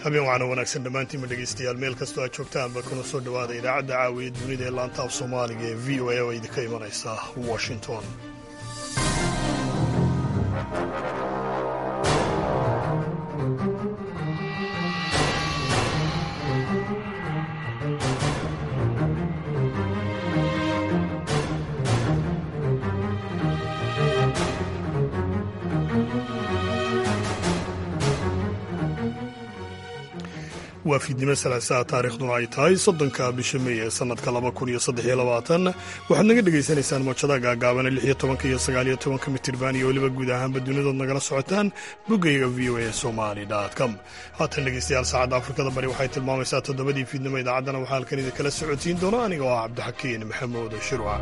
habeen waxaana wanaagsan dhammaantiinma dhegaystayaal meel kastoo aad joogtaanba kuna soo dhowaada idaacadda caawiya dunida ee laanta af soomaaliga ee v o a oo idinka imanaysa washington waa fiidnimo salaasaha taarikhduna ay tahay soddonka bisha mey ee sannadka laba kun iyo saddex iyo labaatan waxaad naga dhagaysanaysaan moojada gaagaabana lix iyo tobanka iyo sagaal iyo tobanka mitirban iyo weliba guud ahaanba dunidood nagala socotaan boggayga v o a somali com haatan dhegaystayaal saacadda afrikada bari waxay tilmaamaysaa toddobadii fiidnimo idaacaddana waxaa halkan idinkala socodsiin doona aniga oo ah cabdixakiin maxamuud shirwac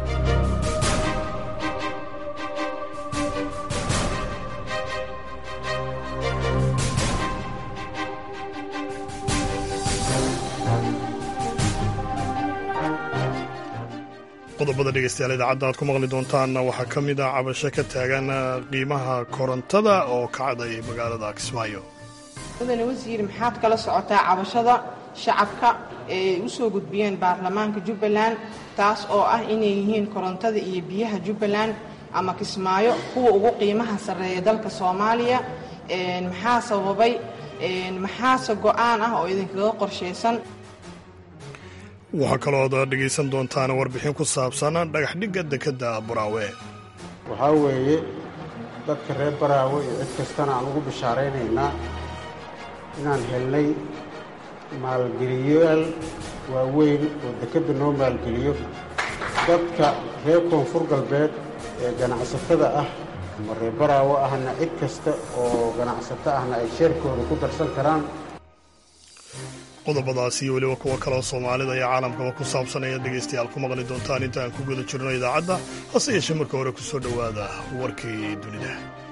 qodobada dhegeystayaal idaacadda aad ku maqli doontaanna waxaa ka mid ah cabasho ka taagan qiimaha korontada oo kacday magaalada kismaayo mudane wasiir maxaad kala socotaa cabashada shacabka ee u soo gudbiyeen baarlamaanka jubbaland taas oo ah inay yihiin korontada iyo biyaha jubbaland ama kismaayo kuwa ugu qiimaha sarreeya dalka soomaaliya maxaa sababay maxaase go'aan ah oo idinkaga qorshaysan waxaa kaloo ad dhegaysan doontaan warbixin ku saabsan dhagaxdhigga dekedda baraawe waxaa weeye dadka reer baraawe iyo cid kastana aan ugu bishaaraynaynaa inaan helnay maalgeliyayaal waaweyn oo dekedda noo maalgeliyo dadka reer koonfur galbeed ee ganacsatada ah ama reer baraawe ahna cid kasta oo ganacsato ahna ay sheerkooda ku darsan karaan qodobadaasi iyo weliba kuwo kaleoo soomaalida iyo caalamkaba ku saabsan ayaad dhegaystayaal ku maqli doontaan inta aan ku guda jirno idaacadda hase yeeshee marka hore ku soo dhowaada warkii dunida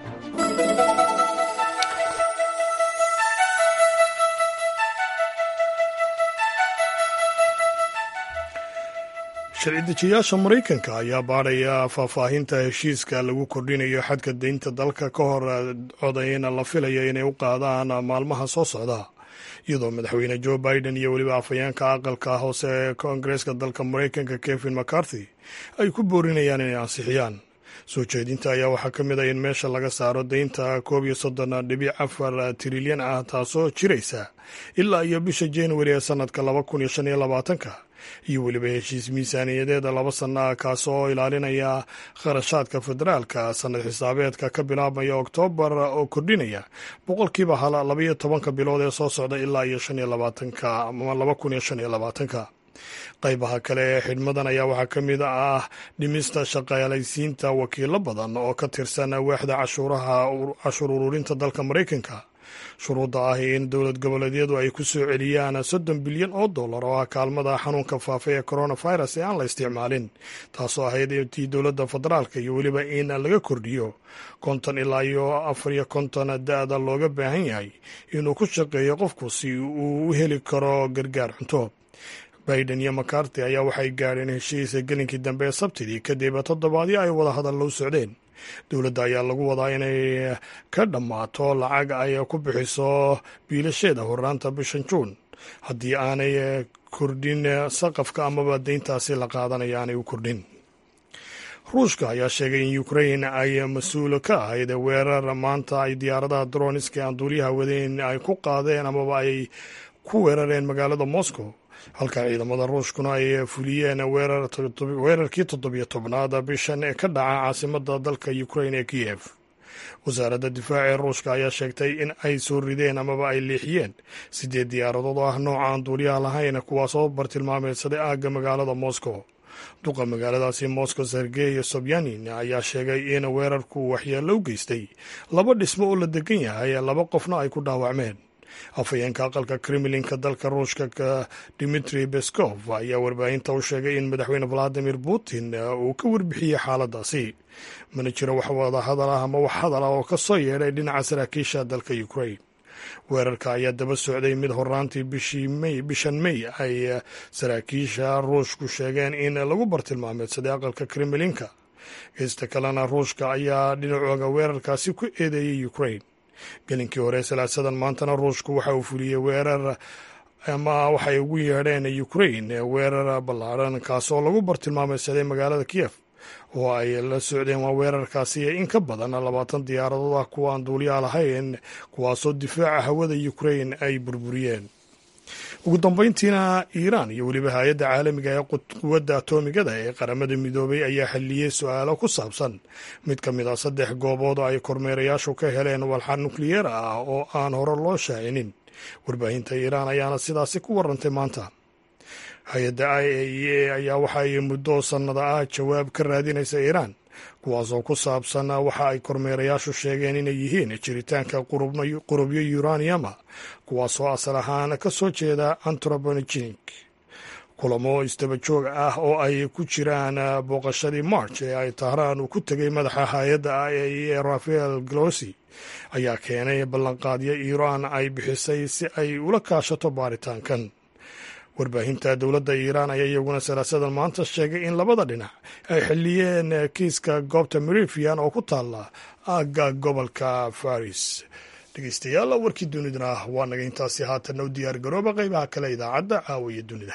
sharci dejiyaasha maraykanka ayaa baadhaya faahfaahinta heshiiska lagu kordhinayo xadka deynta dalka ka hor codayna la filayo inay u qaadaan maalmaha soo socda iyadoo madaxweyne joe biden iyo weliba afhayeenka aqalka hoose ee koongareeska dalka maraykanka kevin mccarthy ay ku boorinayaan inay ansixiyaan soo jeedinta ayaa waxaa ka mid a in meesha laga saaro deynta koob iyo soddon dhibic afar trilyan ah taasoo jiraysa ilaa iyo bisha januari ee sannadka laba kun iyo shan iyo labaatanka iyo weliba heshiis miisaaniyadeeda laba sanno ah kaasoo ilaalinaya kharashaadka federaalka sannad xisaabeedka ka bilaabmaya oktoobar oo kordhinaya boqolkiiba hal labaiyo tobanka bilood ee soo socda ilaa iyo shan iyo labaatanka ama laba kun iyo shan iyo labaatanka qaybaha kale ee xidhmadan ayaa waxaa ka mid ah dhimista shaqaalaysiinta wakiilo badan oo ka tirsan waaxda cashuuraha cashuur ururinta dalka maraykanka shuruudda ah in dowlad goboleedyadu ay ku soo celiyaan soddon bilyan oo dollar oo ah kaalmada xanuunka faafa ee coronavirus ee aan la isticmaalin taasoo ahayd tii dowladda federaalka iyo weliba in laga kordhiyo konton ilaa iyo afar iyo konton da-da looga baahan yahay inuu ku shaqeeyo qofku si uu u heli karo gargaar cunto biden iyo macarty ayaa waxay gaadheen heshiisa gelinkii dambe ee sabtidii kadib toddobaadyo ay wada hadal u socdeen dowladda ayaa lagu wadaa inay ka dhammaato lacag ay ku bixiso biilasheeda horraanta bishan juun haddii aanay kordhin saqafka amaba deyntaasi la qaadanaya aanay u kordhin ruushka ayaa sheegay in ukrain ay mas-uul ka ahayd weerar maanta ay diyaaradaha droniska aan duuliyaha wadeen ay ku qaadeen amaba ay ku weerareen magaalada moscow halka ciidamada ruushkuna ay fuliyeen weerarkii toddobiyo tobnaad bishan ee ka dhaca caasimada dalka ukrain ee kiyev wasaaradda difaaca ee ruushka ayaa sheegtay in ay soo rideen amaba ay leexiyeen sideed diyaaradood oo ah nooca aan duuliyaha lahayn kuwaasoo bartilmaameedsaday aagga magaalada moscow duqa magaaladaasi moscow sergey sobyanin ayaa sheegay in weerarku waxyeello u geystay laba dhismo oo la degan yahay laba qofna ay ku dhaawacmeen afhayeenka aqalka kremlinka dalka ruushka dimitri beskov ayaa warbaahinta u sheegay in madaxweyne valadimir putin uu ka warbixiyey xaaladaasi mana jiro wax wada hadal ah ama wax hadal ah oo ka soo yeedhay dhinaca saraakiisha dalka ukrain weerarka ayaa daba socday mid horaantii bishan may ay saraakiisha ruushku sheegeen in lagu bartilmaameedsaday aqalka kremlinka geysta kalena ruushka ayaa dhinacooga weerarkaasi ku eedeeyey ukrain gelinkii hore salaasadan maantana ruushku waxa uu fuliyey weerar ama waxay ugu yeedheen ukrain weerar ballaadhan kaasoo lagu bartilmaameysaday magaalada kiyef oo ay la socdeen waa weerarkaasi in ka badan labaatan diyaaradood ah kuwa aan duuliyaa lahayn kuwaasoo difaaca hawada ukrain ay burburiyeen ugu dambeyntiina iiraan iyo weliba hay-adda caalamiga ee quwadda atomigada ee qaramada midoobay ayaa xalliyey su-aalo ku saabsan mid ka mid a saddex goobood oo ay kormeerayaashu ka heleen walxa nukliyeer ah oo aan hore loo shaacinin warbaahinta iiraan ayaana sidaasi ku warantay maanta hay-adda i a e a ayaa waxa ay muddo sannada ah jawaab ka raadinaysa iiraan kuwaasoo ku saabsan waxa ay kormeerayaashu sheegeen inay yihiin jiritaanka qurubyo uraniama kuwaasoo asal ahaan ka soo jeeda antrobogenik kulamo isdaba joog ah oo ay ku jiraan booqashadii march ee ay tahraan uu ku tegay madaxa hay-adda i a e rafael glossi ayaa keenay ballanqaadyo iiraan ay bixisay si ay ula kaashato baaritaankan warbaahinta dowladda iiraan ayaa iyaguna salaasadan maanta sheegay in labada dhinac ay xilliyeen kiiska goobta merifian oo ku taalla aagga gobolka faris dhegeystayaal warkii dunidana waa naga intaasi haatanna u diyaar garooba qeybaha kale idaacadda caawiya dunida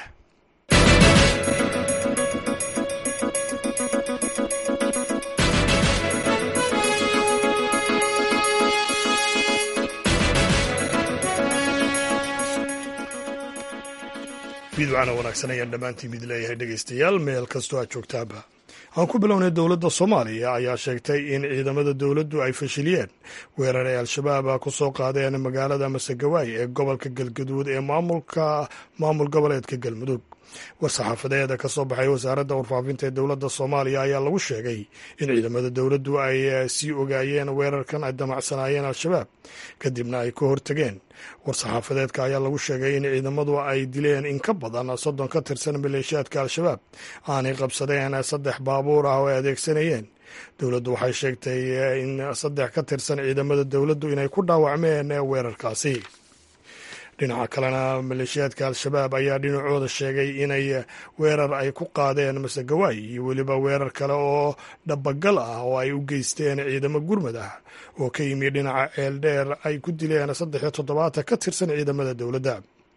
fiidwacana wanaagsan ayaan dhammaantiin mid leeyahay dhegeystayaal meel kastoo aad joogtaaba aan ku bilownay dowladda soomaaliya ayaa sheegtay in ciidamada dowladdu ay fashiliyeen weerar ay al-shabaab ku soo qaadeen magaalada masegawaay ee gobolka galgaduud ee maamulka maamul goboleedka galmudug war-saxaafadeeda ka soo baxay wasaaradda warfaafinta ee dowladda soomaaliya ayaa lagu sheegay in ciidamada dowladdu ay sii ogaayeen weerarkan ay damacsanaayeen al-shabaab kadibna ay ka hortageen war-saxaafadeedka ayaa lagu sheegay in ciidamadu ay dileen in ka badan soddon ka tirsan maleeshiyaadka al-shabaab aanay qabsadeen saddex baabuur ah oo ay adeegsanayeen dowladdu waxay sheegtay in saddex ka tirsan ciidamada dowladdu inay ku dhaawacmeen weerarkaasi dhinaca kalena maleeshiyaadka al-shabaab ayaa dhinacooda sheegay inay weerar ay ku qaadeen masegawaay iyo weliba weerar kale oo dhabagal ah oo ay u geysteen ciidamo gurmad ah oo ka yimi dhinaca ceeldheer ay ku dileen saddex iyo toddobaatan ka tirsan ciidamada dowladda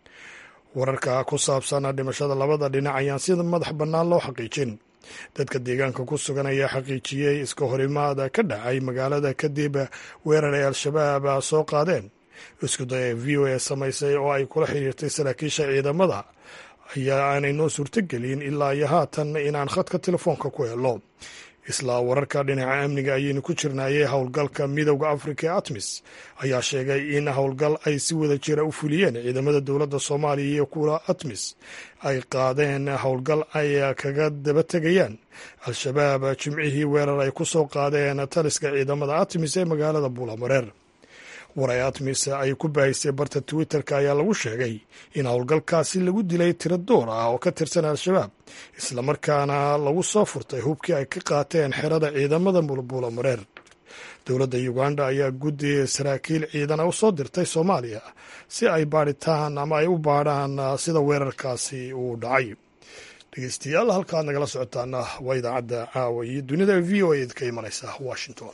wararka ku saabsan dhimashada labada dhinac ayaan sida madax bannaan loo xaqiijin dadka deegaanka ku sugan ayaa xaqiijiyey iska horimaada ka dhacay magaalada kadib weerar ay al-shabaab soo qaadeen isku day v o a samaysay oo ay kula xiriirtay saraakiisha ciidamada ayaa aanay noo suurtogelin ilaa iyo haatan inaan khadka telefoonka ku helo islaa wararka dhinaca amniga ayaynu ku jirnaayey howlgalka midowda afrika ee atmis ayaa sheegay in howlgal ay si wada jira u fuliyeen ciidamada dowladda soomaaliya iyo kuwa atmis ay qaadeen howlgal ay kaga daba tegayaan al-shabaab jimcihii weerar ay ku soo qaadeen taliska ciidamada atmis ee magaalada buulamareer waray atmis ay ku baahisay barta twitter-ka ayaa lagu sheegay in howlgalkaasi lagu dilay tiro door ah oo ka tirsan al-shabaab islamarkaana lagu soo furtay hubkii ay ka qaateen xerada ciidamada bulbuula mareer dowladda uganda ayaa guddi saraakiil ciidana u soo dirtay soomaaliya si ay baadhitaan ama ay u baadhaan sida weerarkaasi uu dhacay dhegeystayaal halkaad nagala socotaana waa idaacadda caawa iyo dunida v o a ka imanaysa washington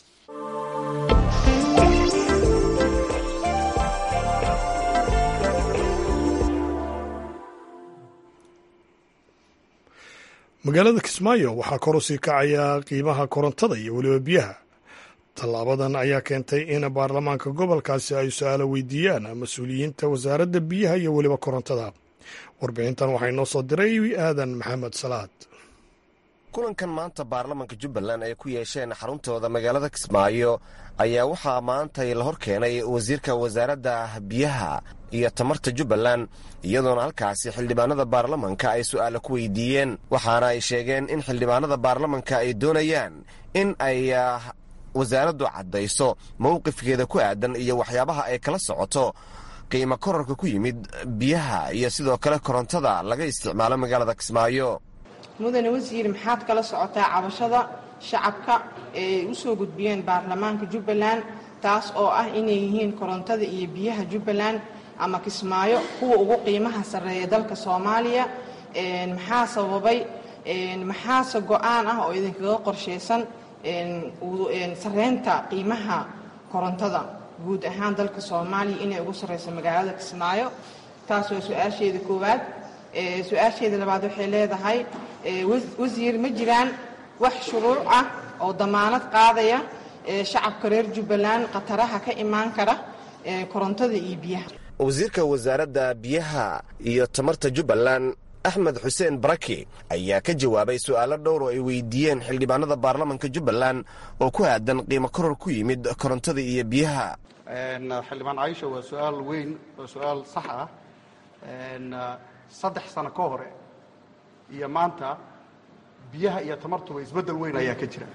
magaalada kismaayo waxaa kor u sii kacaya qiimaha korontada iyo weliba biyaha tallaabadan ayaa keentay in baarlamaanka gobolkaasi ay su-aalo weydiiyaan mas-uuliyiinta wasaaradda biyaha iyo weliba korontada warbixintan waxaa inoo soo diray aadan maxamed salaad kulankan maanta baarlamanka jubbaland ay ku yeesheen xaruntooda magaalada kismaayo ayaa waxaa maantay la hor keenay wasiirka wasaaradda biyaha iyo tamarta jubbaland iyadoona halkaasi xildhibaanada baarlamanka ay su'aalo ku weydiiyeen waxaana ay sheegeen in xildhibaanada baarlamanka ay doonayaan in ay wasaaraddu caddayso mowqifkeeda ku aadan iyo waxyaabaha ay kala socoto qiimo korarka ku yimid biyaha iyo sidoo kale korontada laga isticmaalo magaalada kismaayo mudane wasiir maxaad kala socotaa cabashada shacabka ee u soo gudbiyeen baarlamaanka jubbaland taas oo ah inay yihiin korontada iyo biyaha jubbaland ama kismaayo kuwa ugu qiimaha sarreeya dalka soomaaliya maxaa sababay maxaase go-aan ah oo idinkaga qorshaysan sarreynta qiimaha korontada guud ahaan dalka soomaaliya inay ugu sarreyso magaalada kismaayo taas waa su-aasheeda koowaad su-aasheeda labaad waxay leedahay wasiir ma jiraan wax shuruuc ah oo damaanad qaadaya shacabka reer jubbaland khataraha ka imaan kara korontada iyo biyaha wasiirka wasaaradda biyaha iyo tamarta jubbaland axmed xuseen baraki ayaa ka jawaabay su'aalo dhowr oo ay weydiiyeen xildhibaanada baarlamanka jubbaland oo ku aadan qiimo koror ku yimid korontada iyo biyaha xildhibaan caisha waa su-aal weyn waa su-aal sax ah saddex sano ka hore iyo maanta biyaha iyo tamartuba isbeddel weyn ayaa ka jira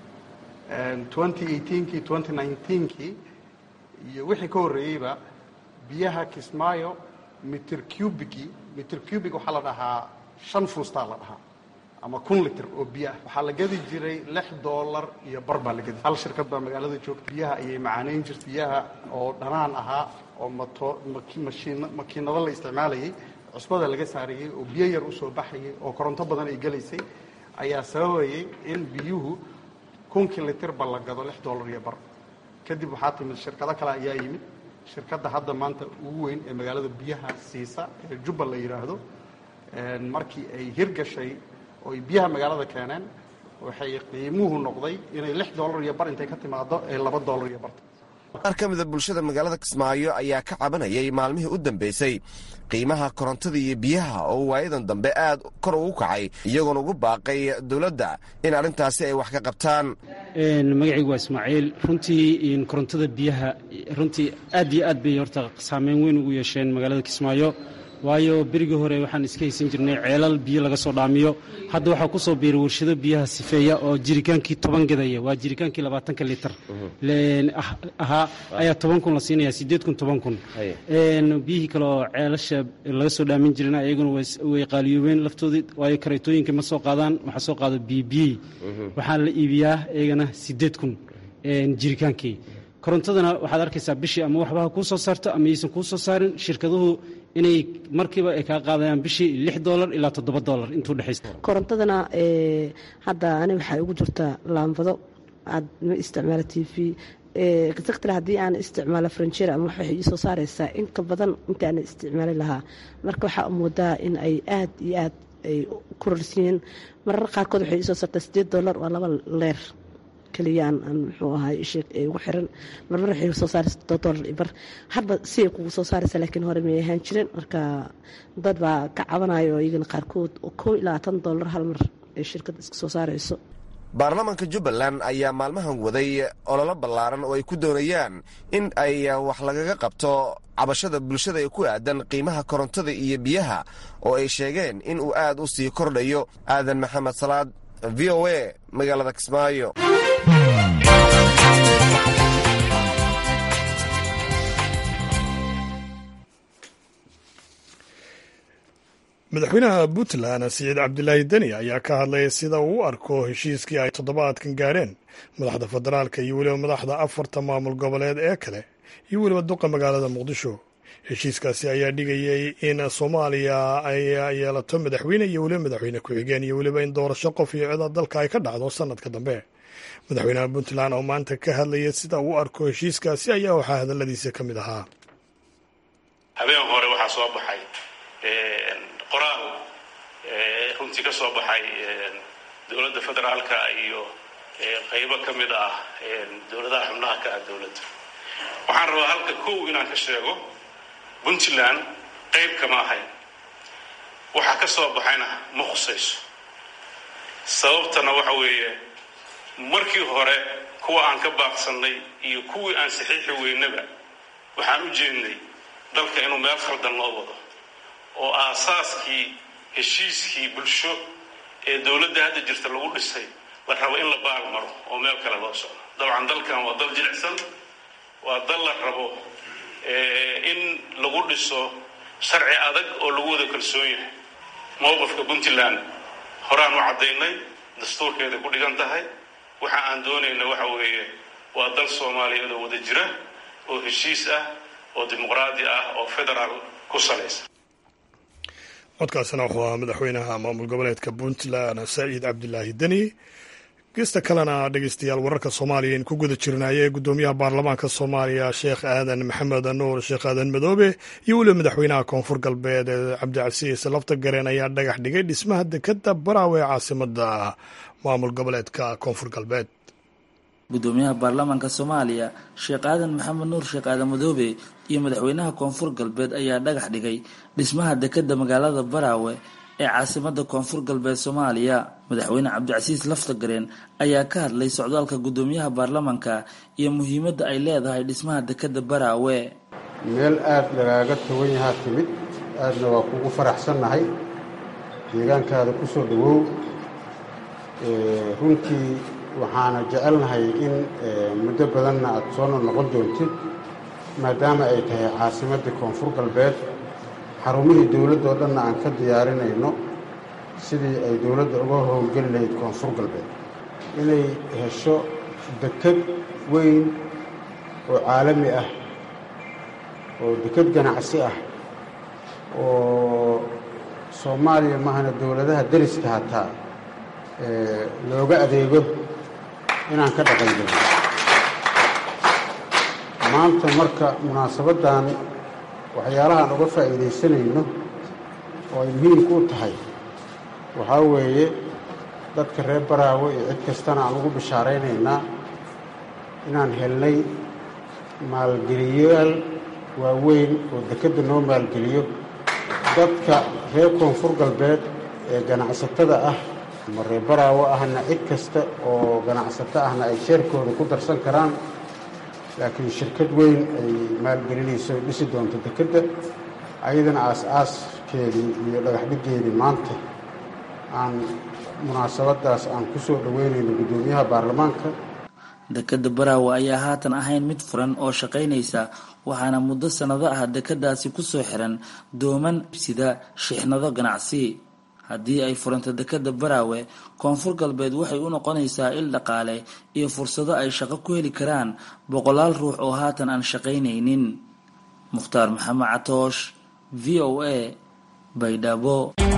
kii kii iyo wixii ka horreeyeyba biyaha kismaayo mitir cubigi mitir cubig waxaa la dhahaa shan fuustaa la dhahaa ama kun litir oo biyo ah waxaa la gadi jiray lix dollar iyo bar baa la gadi hal shirkad baa magaalada joogta biyaha ayay macaanayn jirta biyaha oo dhanaan ahaa oo mato makiinado la isticmaalayay cusbada laga saarayey oo biyo yar usoo baxayay oo koronto badan ay gelaysay ayaa sababayay in biyuhu kunkii litirba la gado lix dollar iyo bar kadib waxaa timid shirkado kale ayaa yimid shirkadda hadda maanta ugu weyn ee magaalada biyaha siisa ee jubba la yidhaahdo markii ay hirgashay oo ay biyaha magaalada keeneen waxay qiimuhu noqday inay lix dollar iyo bar intay ka timaado ee laba dollar iyo barta qaar ka mida bulshada magaalada kismaayo ayaa ka cabanayay maalmihii u dambeysay qiimaha korontada iyo biyaha oo waayadan dambe aad kor ugu kacay iyagoona ugu baaqay dowladda in arrintaasi ay wax ka qabtaan magacaygu waa ismaaciil runtii korontada biyaha runtii aad iyo aad bay horta saameyn weyn ugu yeesheen magaalada kismaayo waayo berigii hore waxaan iska haysan jirnay ceelal biyo laga soo dhaamiyo hadda waxaa ku soo biiray warshado biyaha sifeeya oo jirikaankii toban gadaya waa jirikaankii labaatanka litar ahaa ayaa toban kun la siinaya siddeed kun toban kun biyihii kale oo ceelasha laga soo dhaamin jirina ayaguna way qaaliyoobeen laftoodii waayo kareetooyinka ma soo qaadaan waxaa soo qaado biyobiyey waxaa la iibiyaa iyagana siddeed kun jirikaankii korontadana waxaad arkaysaa bishii ama waxbaha kuu soo saarto ama yaysan kuu soo saarin shirkaduhu inay markiiba ay kaa qaadayaan bishii lix dolar ilaa toddoba dolar intuu dhexaysa korontadana hadda ani waxay ugu jirtaa laambado aad ma isticmaala t v sector haddii aan isticmaalo franjera ama waxay ii soo saaraysaa in ka badan intaana isticmaali lahaa marka waxaa moodaa in ay aad iyo aad ay ku rarsiiyeen marar qaarkood waxay iisoo saartaa siddeed dolar waa laba leer keliyaan aan muxuu ahay isheeg ee ugu xiran marmar waxay soo saaraysa toddoba dolar ibar hadba si ay kugu soo saaraysa laakiin hore may ahaan jirin marka dad baa ka cabanayo iyagana qaarkood oo kow iyo labaatan dolar hal mar ay shirkadda iska soo saarayso baarlamaanka jubbaland ayaa maalmahan waday ololo ballaaran oo ay ku doonayaan in ay wax lagaga qabto cabashada bulshada ee ku aadan qiimaha korontada iyo biyaha oo ay sheegeen in uu aad u sii kordhayo aadan maxamed salaad v o a magaalada kismaayo madaxweynaha puntland siciid cabdilaahi deni ayaa ka hadlaya sida uu u arko heshiiskii ay toddobaadkan gaadheen madaxda federaalka iyo weliba madaxda afarta maamul goboleed ee kale iyo weliba duqa magaalada muqdisho heshiiskaasi ayaa dhigayay in soomaaliya ay yeelato madaxweyne iyo weliba madaxweyne ku-xigeen iyo weliba in doorasho qof iyo cida dalka ay ka dhacdo sanadka dambe madaxweynaha puntland oo maanta ka hadlaya sida uu u arko heshiiskaasi ayaa waxaa hadaladiisa ka mid ahaa habeen hore waxaa soo baxay qoraal runtii ka soo baxay dowladda federaalka iyo qaybo ka mid ah dowladaha xubnaha ka ah dowladda waxaan rabaa halka kow inaan ka sheego puntland qayb kama ahayn waxa ka soo baxayna ma khusayso sababtana waxa weeye markii hore kuwa aan ka baaqsannay iyo kuwii aan saxiixi weynaba waxaan u jeednay dalka inuu meel khaldan loo wado oo aasaaskii heshiiskii bulsho ee dowladda hadda jirta lagu dhisay la rabo in la baal maro oo meel kale loo socdo dabcan dalkan waa dal jilicsan waa dal la rabo in lagu dhiso sharci adag oo lagu wada kalsoon yahay mowqifka puntland horaan u caddaynay dastuurkeeda ku dhigan tahay waxa aan doonayna waxa weeye waa dal soomaaliyeed oo wada jira oo heshiis ah oo dimuqraadi ah oo federaal ku salaysan codkaasina wuxuu ahaa madaxweynaha maamul goboleedka puntland saciid cabdilaahi deni geesta kalena dhegeystayaal wararka soomaaliya in ku guda jirnaya ee guddoomiyaha baarlamaanka soomaaliya sheekh aadan maxamed nuur sheekh aadan madoobe iyo weliba madaxweynaha koonfur galbeed ee cabdicasiis lafta gareen ayaa dhagax dhigay dhismaha dekeda baraawe ee caasimada maamul goboleedka koonfur galbeed guddoomiyaha baarlamaanka soomaaliya sheekh aadan maxamed nuur sheekh aadan madoobe iyo madaxweynaha koonfur galbeed ayaa dhagax dhigay dhismaha dekeda magaalada baraawe ee caasimada koonfur galbeed soomaaliya madaxweyne cabdicasiis laftagareen ayaa ka hadlay socdaalka guddoomiyaha baarlamaanka iyo muhiimadda ay leedahay dhismaha dekeda baraawe meel aada lagaaga togan yahaa timid aadna waa kugu faraxsannahay deegaankaada ku soo dhowow runtii waxaana jecelnahay in muddo badanna aada soo noqon doontid maadaama ay tahay caasimadii koonfur galbeed xarumihii dowladda oo dhanna aan ka diyaarinayno sidii ay dowladda uga howlgeli lahayd koonfur galbeed inay hesho deked weyn oo caalami ah oo deked ganacsi ah oo soomaaliya mahana dowladaha deriska hataa looga adeego inaan ka dhaqangelin maanta marka munaasabaddan waxyaalahaan uga faa'iidaysanayno oo ay muhiimku u tahay waxaa weeye dadka reer baraawe iyo cid kastana aan ugu bishaaraynaynaa inaan helnay maalgeliyayaal waaweyn oo dekedda noo maalgeliyo dadka reer koonfur galbeed ee ganacsatada ah ama reer baraawe ahna cid kasta oo ganacsato ahna ay sheerkooda ku darsan karaan laakiin shirkad weyn ay maalgelinayso dhisi doonto dekedda ayadana aas-aaskeedii iyo dhagaxdhigeedii maanta aan munaasabadaas aan ku soo dhoweynayno guddoomiyaha baarlamaanka dekeda baraawe ayaa haatan ahayn mid furan oo shaqaynaysa waxaana muddo sannado ah dekedaasi kusoo xiran dooman sida shixnado ganacsi haddii ay furanto dekeda baraawe koonfur galbeed waxay u noqonaysaa il dhaqaale iyo fursado ay shaqo ku heli karaan boqolaal ruux oo haatan aan shaqaynaynin mukhtaar maxamed catoosh v o a baydhabo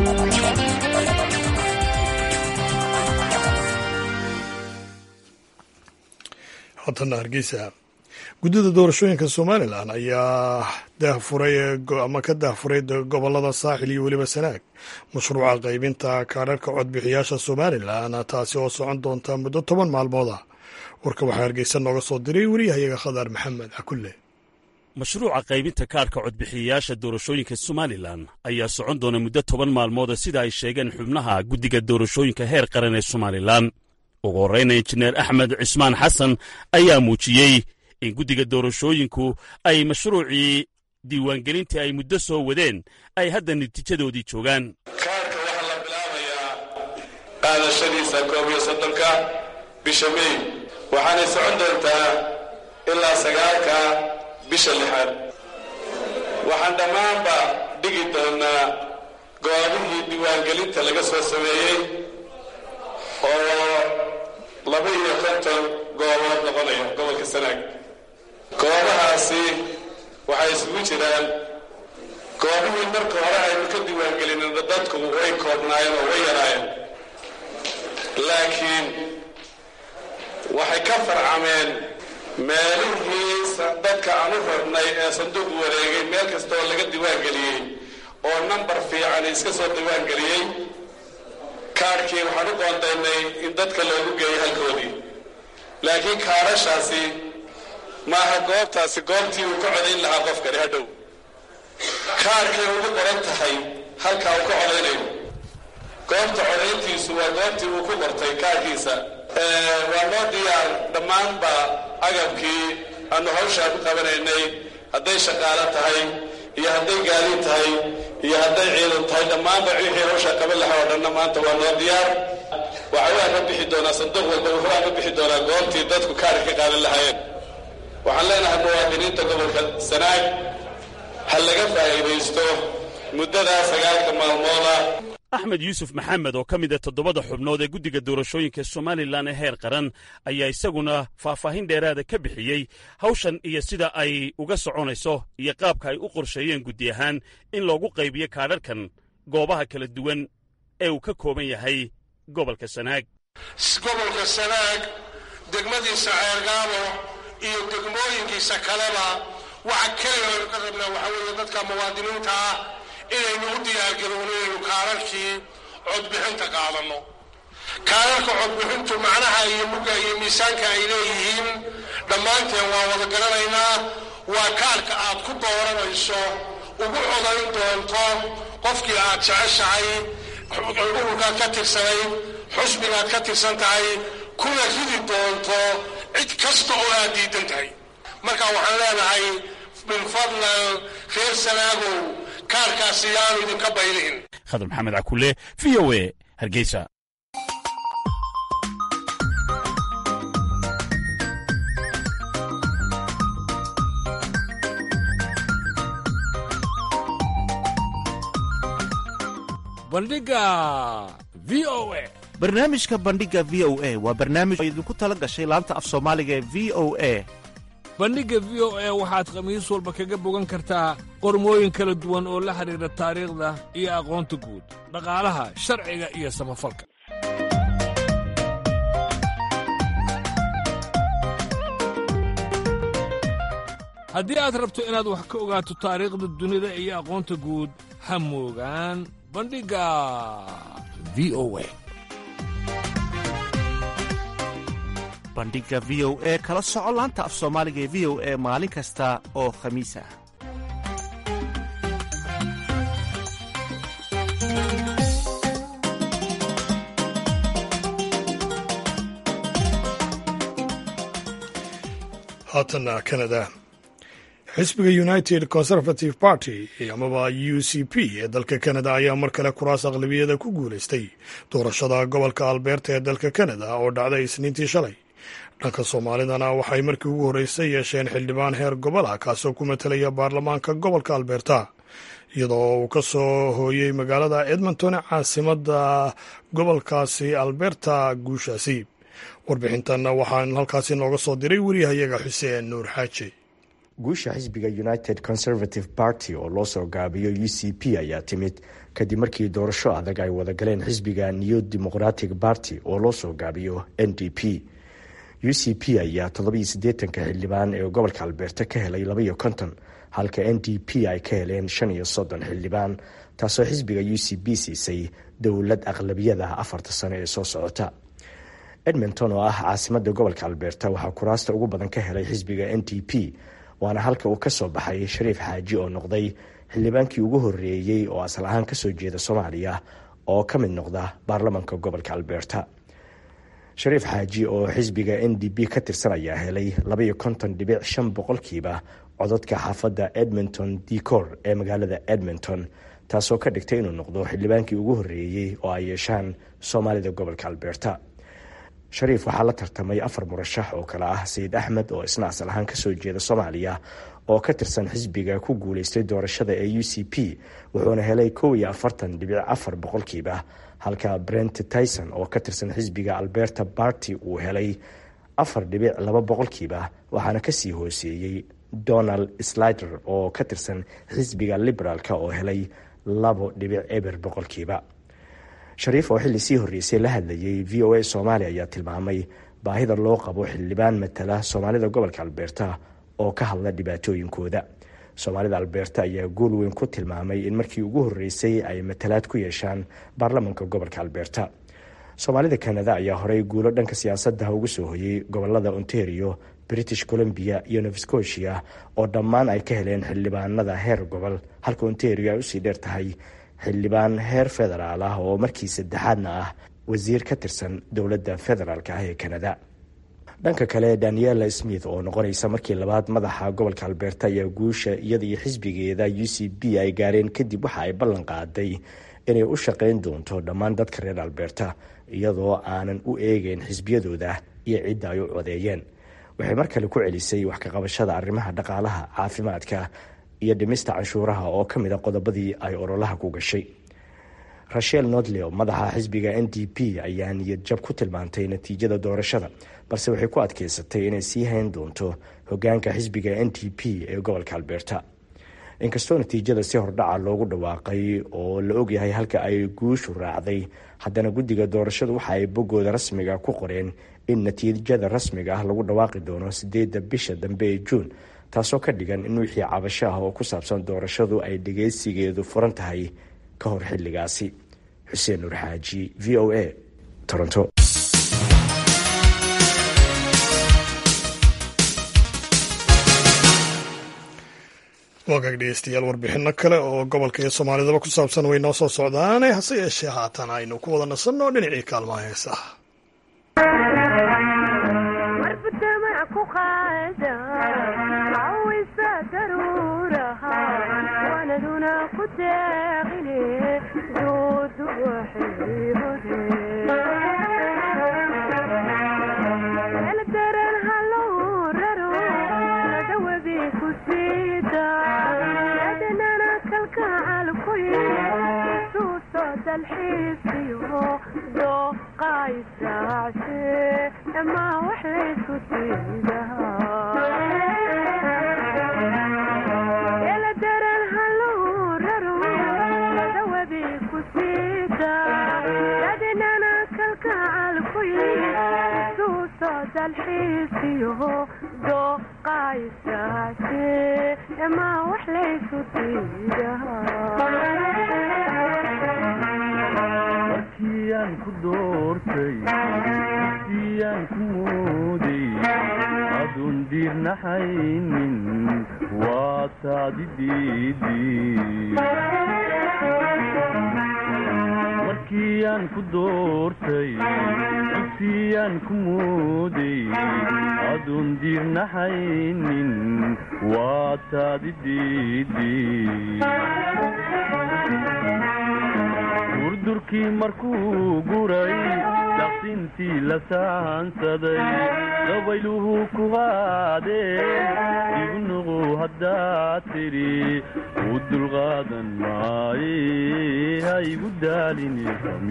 haatana hargeysa guddida doorashooyinka somalilan ayaa daahfuray ama ka daahfuray gobolada saaxil iyo weliba sanaag mashruuca qaybinta kaadharhka codbixiyaasha somalilan taasi oo socon doonta muddo toban maalmooda warka waxaa hargeysa nooga soo diray wariyahayaga khadaar maxamed cakulle mashruuca qaybinta kaarhka codbixiyayaasha doorashooyinka somalilan ayaa socon doona muddo toban maalmooda sida ay sheegeen xubnaha guddiga doorashooyinka heer qaran ee somalilan ugu horreyna injineer axmed cismaan xasan ayaa muujiyey in guddiga doorashooyinku ay mashruucii diiwaangelintii ay muddo soo wadeen ay hadda natiijadoodii joogaan kaarka waxaa la bilaabayaa qaadashadiisa koob iyo soddonka bisha mey waxaanay socon doontaa ilaa sagaalka bisha lixaad waxaan dhammaanba dhigi doonnaa goobihii diiwaangelinta laga soo sameeyey oo laba iyo konton goobood noqonaya gobolka sanaag goobahaasi waxay isugu jiraan goobihii marka hore aynu ka diiwaangelinina dadku way koobnaayeen oo way yaraayeen laakiin waxay ka farcameen meelihii dadka aan u rabnay ee sanduuq wareegay meel kasta oo laga diiwaangeliyey oo nambar fiican iska soo diiwaangeliyey kaarhkii waxaan u qoondaynay in dadka loogu geeyo halkoodii laakiin kaarashaasi maaha goobtaasi goobtii uu ka codayn lahaa qofkani hadhow kaarkay ugu qoran tahay halkaa uu ka codaynayo goobta codayntiisu waa goobtii uu ku qortay kaarkiisa waa noo diyaar dhammaanba agabkii aanu hawshaa ku qabanaynay hadday shaqaalo tahay iyo hadday gaadiid tahay iyo hadday ciidan tahay dhammaanba wixii hawshaa qaban lahaa oo dhanna maanta waa noo diyaar waxa waa ka bixi doonaa sanduuq walba wuxuu ka bixi doonaa goobtii dadku kaarka ka qaadan lahaayeen waxaan leenahay muwaadiniinta gobolka sanaag ha laga faa'iidaysto muddadaa sagaalka maalmooda axmed yuusuf maxamed oo ka mid a toddobada xubnood ee guddiga doorashooyinka somalilan ee heer qaran ayaa isaguna faahfaahin dheeraada ka bixiyey hawshan iyo sida ay uga soconayso iyo qaabka ay u qorsheeyeen guddi ahaan in loogu qaybiyo kaadharkan goobaha kala duwan ee uu ka kooban yahay gobolka sanaag gobolka sanaag degmadiisa ceergaabo iyo degmooyinkiisa kaleba waxa keliya aynu ka rabnaa waxaa weeye dadka muwaadiniinta ah inaynu u diyaargarowno inaynu kaararkii codbixinta qaadanno kaararka codbixintu macnaha iyo mugga iyo miisaanka ay leeyihiin dhammaanteen waa wada garanaynaa waa kaarka aad ku dooranayso ugu codayn doonto qofkii aad jeceshahay ururkaad ka tirsanayd xusbigaad ka tirsan tahay kuna ridi doonto cid kasta oo aad diidan tahay marka waxaan leenahay bilfadlan reer sanaagow kaarkaasi yaanu idinka baylihin khadar maxamed cakule v o e hargeysa bandhiga v o e barnaamijka bandhiga v o e waa barnaamij oo idinku tala gashay laanta af soomaaliga ee v o e bandhigga v o e waxaad khamiis walba kaga bogan kartaa qormooyin kala duwan oo la xidhiidha taariikhda iyo aqoonta guud dhaqaalaha sharciga iyo samafalka haddii aad rabto inaad wax ka ogaato taariikhda dunida iyo aqoonta guud ha moogaan bandhigga v o e bandhiga v o e kala soco laanta af soomaaliga ee v o e maalin kasta oo khamiis ah haatana canada xisbiga united conservative party amaba u c p ee dalka canada ayaa mar kale kuraas aqlabiyada ku guulaystay doorashada gobolka alberta ee dalka canada oo dhacday isniintii shalay dhanka soomaalidana waxay markii ugu horreysay yeesheen xildhibaan heer gobol ah kaasoo ku matelaya baarlamaanka gobolka alberta iyadoo uu ka soo hooyey magaalada edmonton caasimadda gobolkaasi alberta guushaasi warbixintan waxaan halkaasi nooga soo diray wariyahayaga xuseen nuur xaaji guusha xisbiga united conservative party oo loo soo gaabiyo u c p ayaa timid kadib markii doorasho adag ay wada galeen xisbiga new democratic party oo loo soo gaabiyo n d p u c p ayaa toddobiyo siddeetanka xildhibaan ee gobolka alberta ka helay labaiyo konton halka n d p ay ka heleen shan iyo soddon xildhibaan taasoo xisbiga u c p siisay dowlad aqlabiyada afarta sano ee soo socota edmonton oo ah caasimada gobolka alberta waxaa kuraasta ugu badan ka helay xisbiga n d p waana halka uu ka soo baxay shariif xaaji oo noqday xildhibaankii ugu horeeyey oo asal ahaan kasoo jeeda soomaaliya oo ka mid noqda baarlamanka gobolka alberta shariif xaaji oo xisbiga n d p ka tirsan ayaa helay labaiyo konton dhibic shan boqolkiiba codadka xaafadda edmonton decor ee magaalada edmonton taasoo ka dhigtay inuu noqdo xildhibaankii ugu horeeyey oo ay yeeshaan soomaalida gobolka alberta shariif waxaa la tartamay afar murashax oo kale ah sayid axmed oo isna asal ahaan kasoo jeeda soomaaliya oo ka tirsan xisbiga ku guuleystay doorashada ee u c p wuxuuna helay kow iyo afartan dhibic afar boqolkiiba halka brent tyson oo ka tirsan xisbiga alberta barty uu helay afar dhibic laba boqolkiiba waxaana kasii hooseeyey donald slider oo ka tirsan xisbiga liberaalka oo helay labo dhibic eber boqolkiiba shariif oo xilli sii horreysay la hadlayay v o a soomaaliya ayaa tilmaamay baahida loo qabo xildhibaan matala soomaalida gobolka alberta oo ka hadla dhibaatooyinkooda soomaalida alberta ayaa guul weyn ku tilmaamay in markii ugu horreysay ay matalaad ku yeeshaan baarlamanka gobolka alberta soomaalida kanada ayaa horey guulo dhanka siyaasadda ugu soo hoyey gobolada ontario british columbia iyo nova scotia oo dhammaan ay ka heleen xildhibaanada heer gobol halka ontario ay usii dheer tahay xildhibaan heer federaal ah oo markii saddexaadna ah wasiir ka tirsan dowladda federaalk ah ee kanada dhanka kale daniela smith oo noqonaysa markii labaad madaxa gobolka alberta ayaa guusha iyada iyo xisbigeeda u c b ay gaareen kadib waxa ay ballan qaaday inay u shaqayn doonto dhammaan dadka reer alberta iyadoo aanan u eegeyn xisbiyadooda iyo cidda ay u codeeyeen waxay mar kale ku celisay wax kaqabashada arrimaha dhaqaalaha caafimaadka iyo dhimista canshuuraha oo ka mid a qodobadii ay ololaha ku gashay rachel nodleo madaxa xisbiga n d p ayaa niyad jab ku tilmaantay natiijada doorashada balse waxay ku adkeysatay inay sii hayn doonto hogaanka xisbiga n d p ee gobolka alberta inkastoo natiijada si hordhaca loogu dhawaaqay oo la ogyahay halka ay guushu raacday haddana guddiga doorashadu waxa ay boggooda rasmiga ku qoreen in natiijada rasmiga ah lagu dhawaaqi doono sideedda bisha dambe ee juun taasoo ka dhigan in wixii cabasho ah oo ku saabsan doorashadu ay dhageysigeedu furan tahay ka hor xilligaasi xuseen nuur xaaji v o a toronto waagaag dhegeystayaal warbixino kale oo gobolka iyo soomaalidaba ku saabsan way noo soo socdaane hase yeeshee haatan aynu ku wada nasanno dhinacii kaalmaha heesaha markiyaan ku doortay siyaan ku mooday aduun diirnaxaynin waa taadi markiyaan ku doortay siyaan ku mooday aduun diirnaxaynin waa taadi durdurkii markuu guray daqsintii la sahansaday dabayluhu ku qaadeen igu nuqu haddaad tidhi u dulqaadan maaye ha igu daalini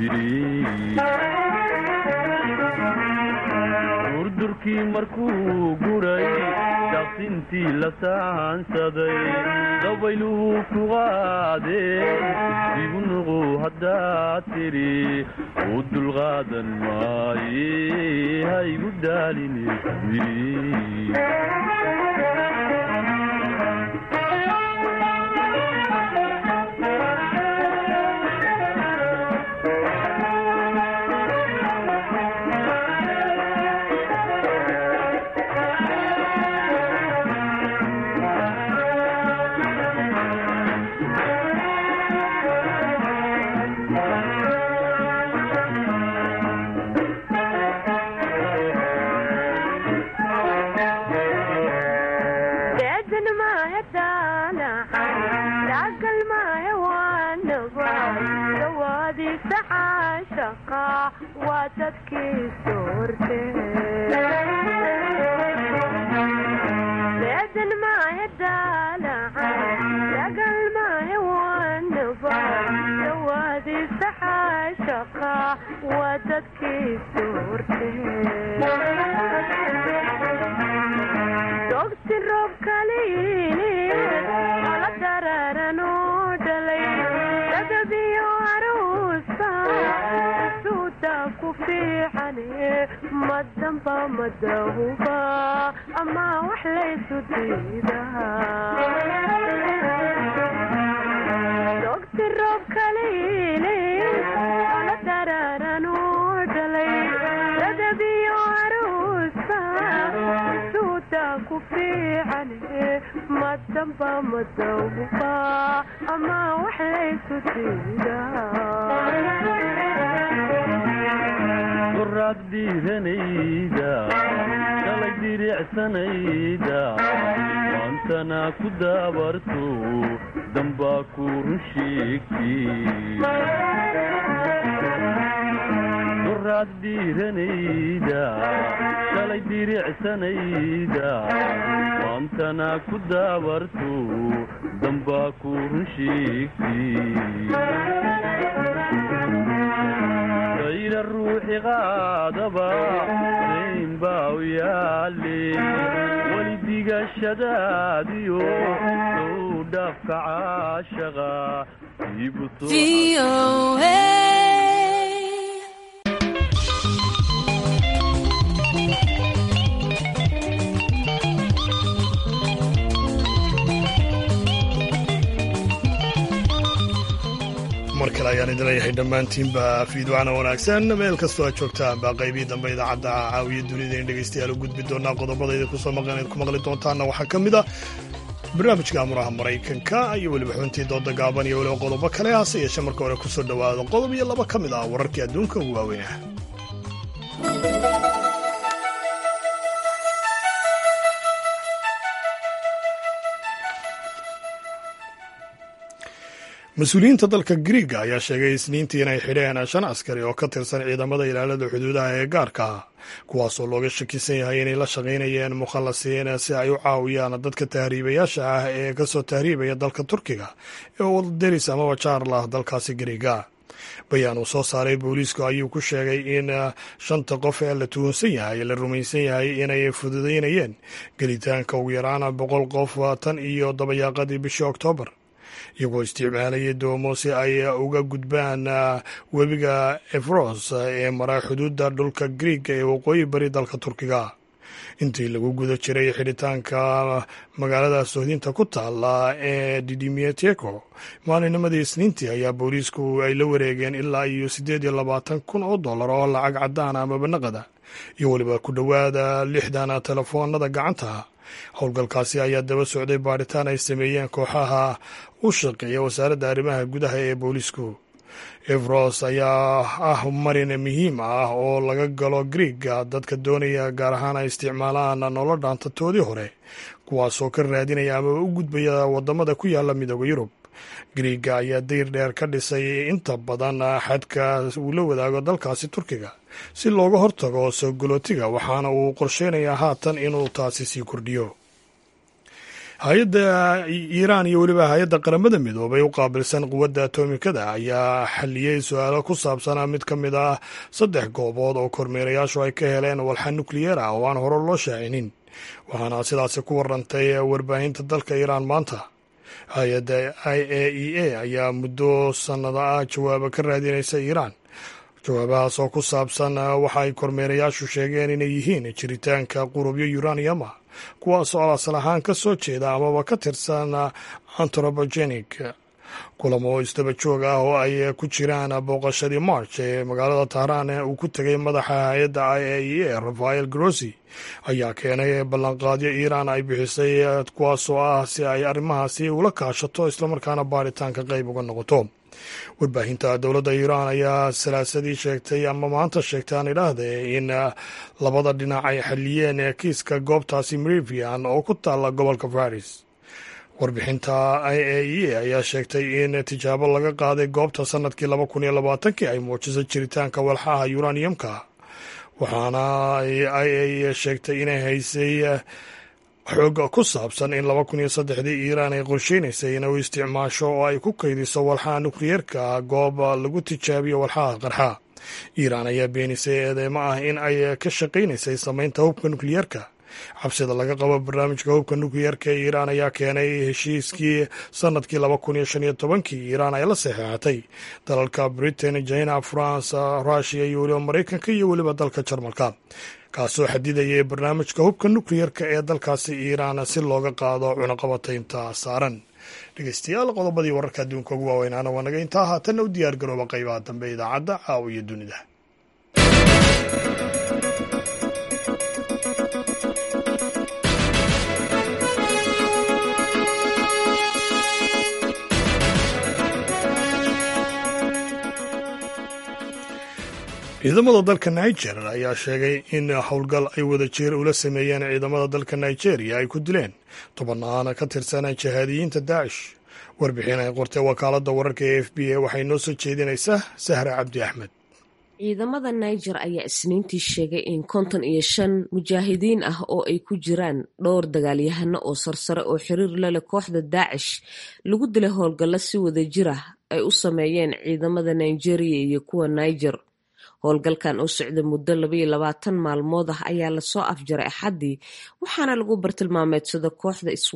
durdurkii markuu guray daqsintii la sahansaday dabayluhu ku qaadeen igu nuqu haddaad tidhi u dulqaadan maaye ha igu daalini duraad dhiiranayda shalay diricsanayda maantana ku daabarto dambaa ku run sheegtiduraad dhiiranayda shalay diricsanayda maantana ku daabarto dambaa ku run sheegtid ayra ruuxi qaadaba dayn baa u yaale weli digashadaadiyo sow dhaafka caashaqa iibu mar kale ayaan idin leeyahay dhammaantiinba fiidwacna wanaagsan meel kastoo aad joogtaan baa qaybihii dambe idaacadda caawiya dunida in dhegaystayaal u gudbi doonaa qodobada idinku soo maqan ku maqli doontaanna waxaa ka mid ah barnaamijka amuraha maraykanka iyo weliba xubintii dooda gaaban iyo weliba qodobo kale hase yeeshee marka hore kusoo dhowaado qodob iyo laba ka mid ah wararkii adduunka ugu waaweynah mas-uuliyiinta dalka griiga ayaa sheegay isniintii inay xidheen shan askari oo ka tirsan ciidamada ilaalada xuduudaha ee gaarka ah kuwaasoo looga shakisan yahay inay la shaqaynayeen mukhallasiin si ay u caawiyaan dadka tahriibayaasha ah ee kasoo tahriibaya dalka turkiga ee wadaderis amaba jaarlah dalkaasi griiga bayaan uu soo saaray booliisku ayuu ku sheegay in shanta qof ee la tuhunsan yahay la rumaysan yahay inay fududaynayeen gelitaanka ugu yaraan boqol qof tan iyo dabayaaqadii bishii oktoobar iyagoo isticmaalayay doomo si ay uga gudbaan webiga efros ee mara xuduudda dhulka griiga ee waqooyi bari dalka turkiga intii lagu guda jiray xidhitaanka magaalada sohdinta ku taala ee didimieteko maalinimadii isniintii ayaa booliisku ay la wareegeen ilaa iyo siddeed iyo labaatan kun oo dollar oo lacag cadaan amaba naqada iyo weliba ku dhowaada lixdan telefoonada gacanta howlgalkaasi ayaa daba socday baaritaan ay sameeyeen kooxaha u shaqeeya wasaaradda arrimaha gudaha ee booliisku evros ayaa ah marin muhiim ah oo laga galo griiga dadka doonaya gaar ahaan ay isticmaalaan nolol dhaantatoodii hore kuwaasoo ka raadinaya amaba u gudbaya wadamada ku yaala midooda yurub griiga ayaa dayr dheer ka dhisay inta badan xadka uu la wadaago dalkaasi turkiga si looga hortago soo galootiga waxaana uu qorsheynayaa haatan inuu taasi sii kordhiyo hay-adda iiraan iyo weliba hay-adda qaramada midoobay u qaabilsan quwadda atomikada ayaa xaliyey su-aalo ku saabsan mid ka mid ah saddex goobood oo kormeerayaashu ay ka heleen walxa nukliyeer ah oo aan hore loo shaacinin waxaana sidaasi ku warantay warbaahinta dalka iiraan maanta hay-adda i a e a ayaa muddo sannado ah jawaabo ka raadinaysa iiraan jawaabahaas oo ku saabsan waxa ay kormeerayaashu sheegeen inay yihiin jiritaanka qurubyo uranium ah kuwaasoo asal ahaan ka soo jeeda amaba ka tirsan anthropogenic kulamo isdaba joog ah oo ay ku jiraan booqashadii march ee magaalada tahraan uu ku tegay madaxa hay-adda i a e a rafael grossi ayaa keenay ballanqaadyo iiraan ay bixisay kuwaasoo ah si ay arrimahaasi ula kaashato islamarkaana baaritaanka qayb uga noqoto warbaahinta dowladda iiraan ayaa salaasadii sheegtay ama maanta sheegtay aan idhaahde in labada dhinac ay xaliyeen kiiska goobtaasi merivian oo ku taalla gobolka faris warbixinta i a e ayaa sheegtay in tijaabo laga qaaday goobta sanadkii laba kun iyo labaatankii ay muujisay jiritaanka walxaha uraniumka waxaana i a sheegtay inay haysay xoog ku saabsan in laba kun iyo saddexdii iiraan ay qorsheynaysay inay u isticmaasho oo ay ku kaydiso walxaha nukliyeerka goob lagu tijaabiyo walxaha qarxa iiraan ayaa beenisay eedeymo ah in ay ka shaqaynaysay samaynta hubka nukliyeerka cabsida laga qabo barnaamijka hubka nukliyeerka ee iiraan ayaa keenay heshiiskii sanadkii laba kun iyo shan iyo tobankii iiraan ay la saxeexatay dalalka britain china france rushia iyo weliba maraykanka iyo weliba dalka jarmalka kaasoo xadidayay barnaamijka hubka nukliyerka ee dalkaasi iiraan si looga qaado cunaqabataynta saaran dhegeystayaal qodobadii wararka adduunka ugu waaweynaana waa naga intaa haatanna u diyaar garooba qaybaha dambe idaacadda caawa iyo dunida ciidamada dalka niger ayaa sheegay in howlgal ay wada jir ula sameeyeen ciidamada dalka nigeria ay ku dileen tobannaan ka tirsan jihaadiyiinta daacish warbixin ay qortay wakaaladda wararka ee f b a waxay noo soo jeedinaysaa sahra cabdi axmed ciidamada niger ayaa isniintii sheegay in konton iyo shan mujaahidiin ah oo ay ku jiraan dhowr dagaalyahano oo sarsare oo xiriir la leh kooxda daacish lagu dilay howlgallo si wada jir ah ay u sameeyeen ciidamada nigeria iyo kuwa niger howlgalkan oo socday muddo labaiyo labaatan maalmood ah ayaa lasoo afjaray axaddii waxaana lagu bartilmaameedsada kooxda swipe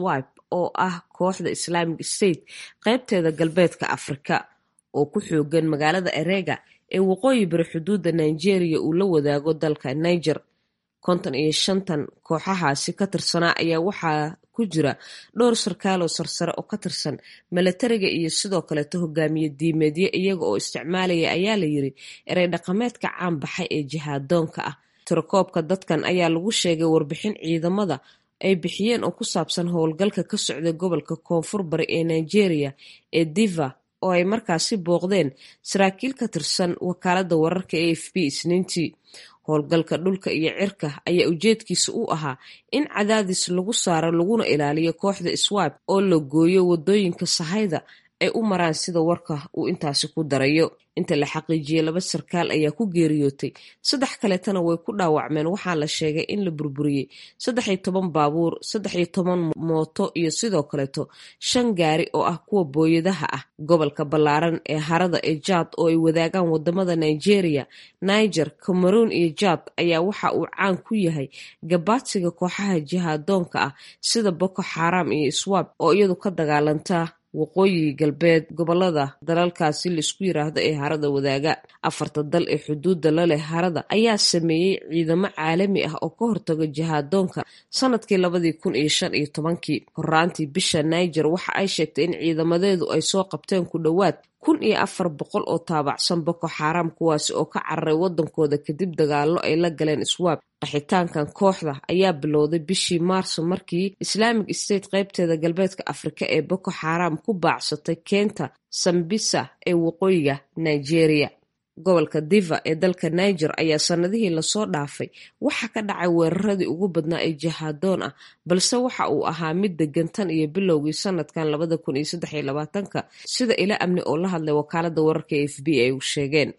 oo ah kooxda islaamic state qaybteeda galbeedka afrika oo ku xoogan magaalada erega ee waqooyi bari xuduudda nigeria uu la wadaago dalka niger konton iyo shantan kooxahaasi ka tirsanaa ayaa waxaa ku jira dhowr sarkaaloo sarsare oo ka tirsan milatariga iyo sidoo kaleeto hogaamiye diimeedyo iyaga oo isticmaalaya ayaa la yiri erey dhaqameedka caan baxay ee jihaadoonka ah tirakoobka dadkan ayaa lagu sheegay warbixin ciidamada ay bixiyeen oo ku saabsan howlgalka ka socday gobolka koonfur bari ee nigeria ee diva oo ay markaasi booqdeen saraakiil ka tirsan wakaaladda wararka a f b isniintii howlgalka dhulka iyo cirka ayaa ujeedkiisa u ahaa in cadaadis lagu saaro laguna ilaaliyo kooxda swab oo la gooyo wadooyinka sahayda ay u maraan sida warka uu intaasi ku darayo inta la xaqiijiyey laba sarkaal ayaa ku geeriyootay saddex kaleetana way ku dhaawacmeen waxaa la sheegay in la burburiyey saddex iyo toban baabuur saddex iyo toban mooto iyo sidoo kaleeto shan gaari oo ah kuwa booyadaha ah gobolka ballaaran ee harada ee jaad oo ay wadaagaan wadamada nigeria niger cameroon iyo jaad ayaa waxa uu caan ku yahay gabaadsiga kooxaha jihaadoonka ah sida boko xaram iyo swab oo iyadu ka dagaalanta waqooyi galbeed gobolada dalalkaasi laisku yiraahdo ee harada wadaaga afarta dal ee xuduudda la leh harada ayaa sameeyey ciidamo caalami ah oo ka hortaga jihaadoonka sanadkii labadii kun iyo shan iyo tobankii horaantii bisha niger waxa ay sheegtay in ciidamadeedu ay soo qabteen ku dhowaad kun iyo afar boqol oo taabacsan boko xaram kuwaasi oo ka cararay wadankooda kadib dagaallo ay la galeen swab qaxitaankan kooxda ayaa bilowday bishii maarso markii islaamic state qaybteeda galbeedka afrika ee boko xaram ku baacsatay keenta sambisa ee waqooyiga nigeria gobolka diva ee dalka niger ayaa sanadihii lasoo dhaafay waxa ka dhacay weeraradii ugu badnaa ee jihaadoon ah balse waxa uu ahaa mid degan tan iyo bilowgii sanadkan labada kun iyo saddex iyo labaatanka sida ila amni oo la hadlay wakaalada wararka e f b ay u sheegeen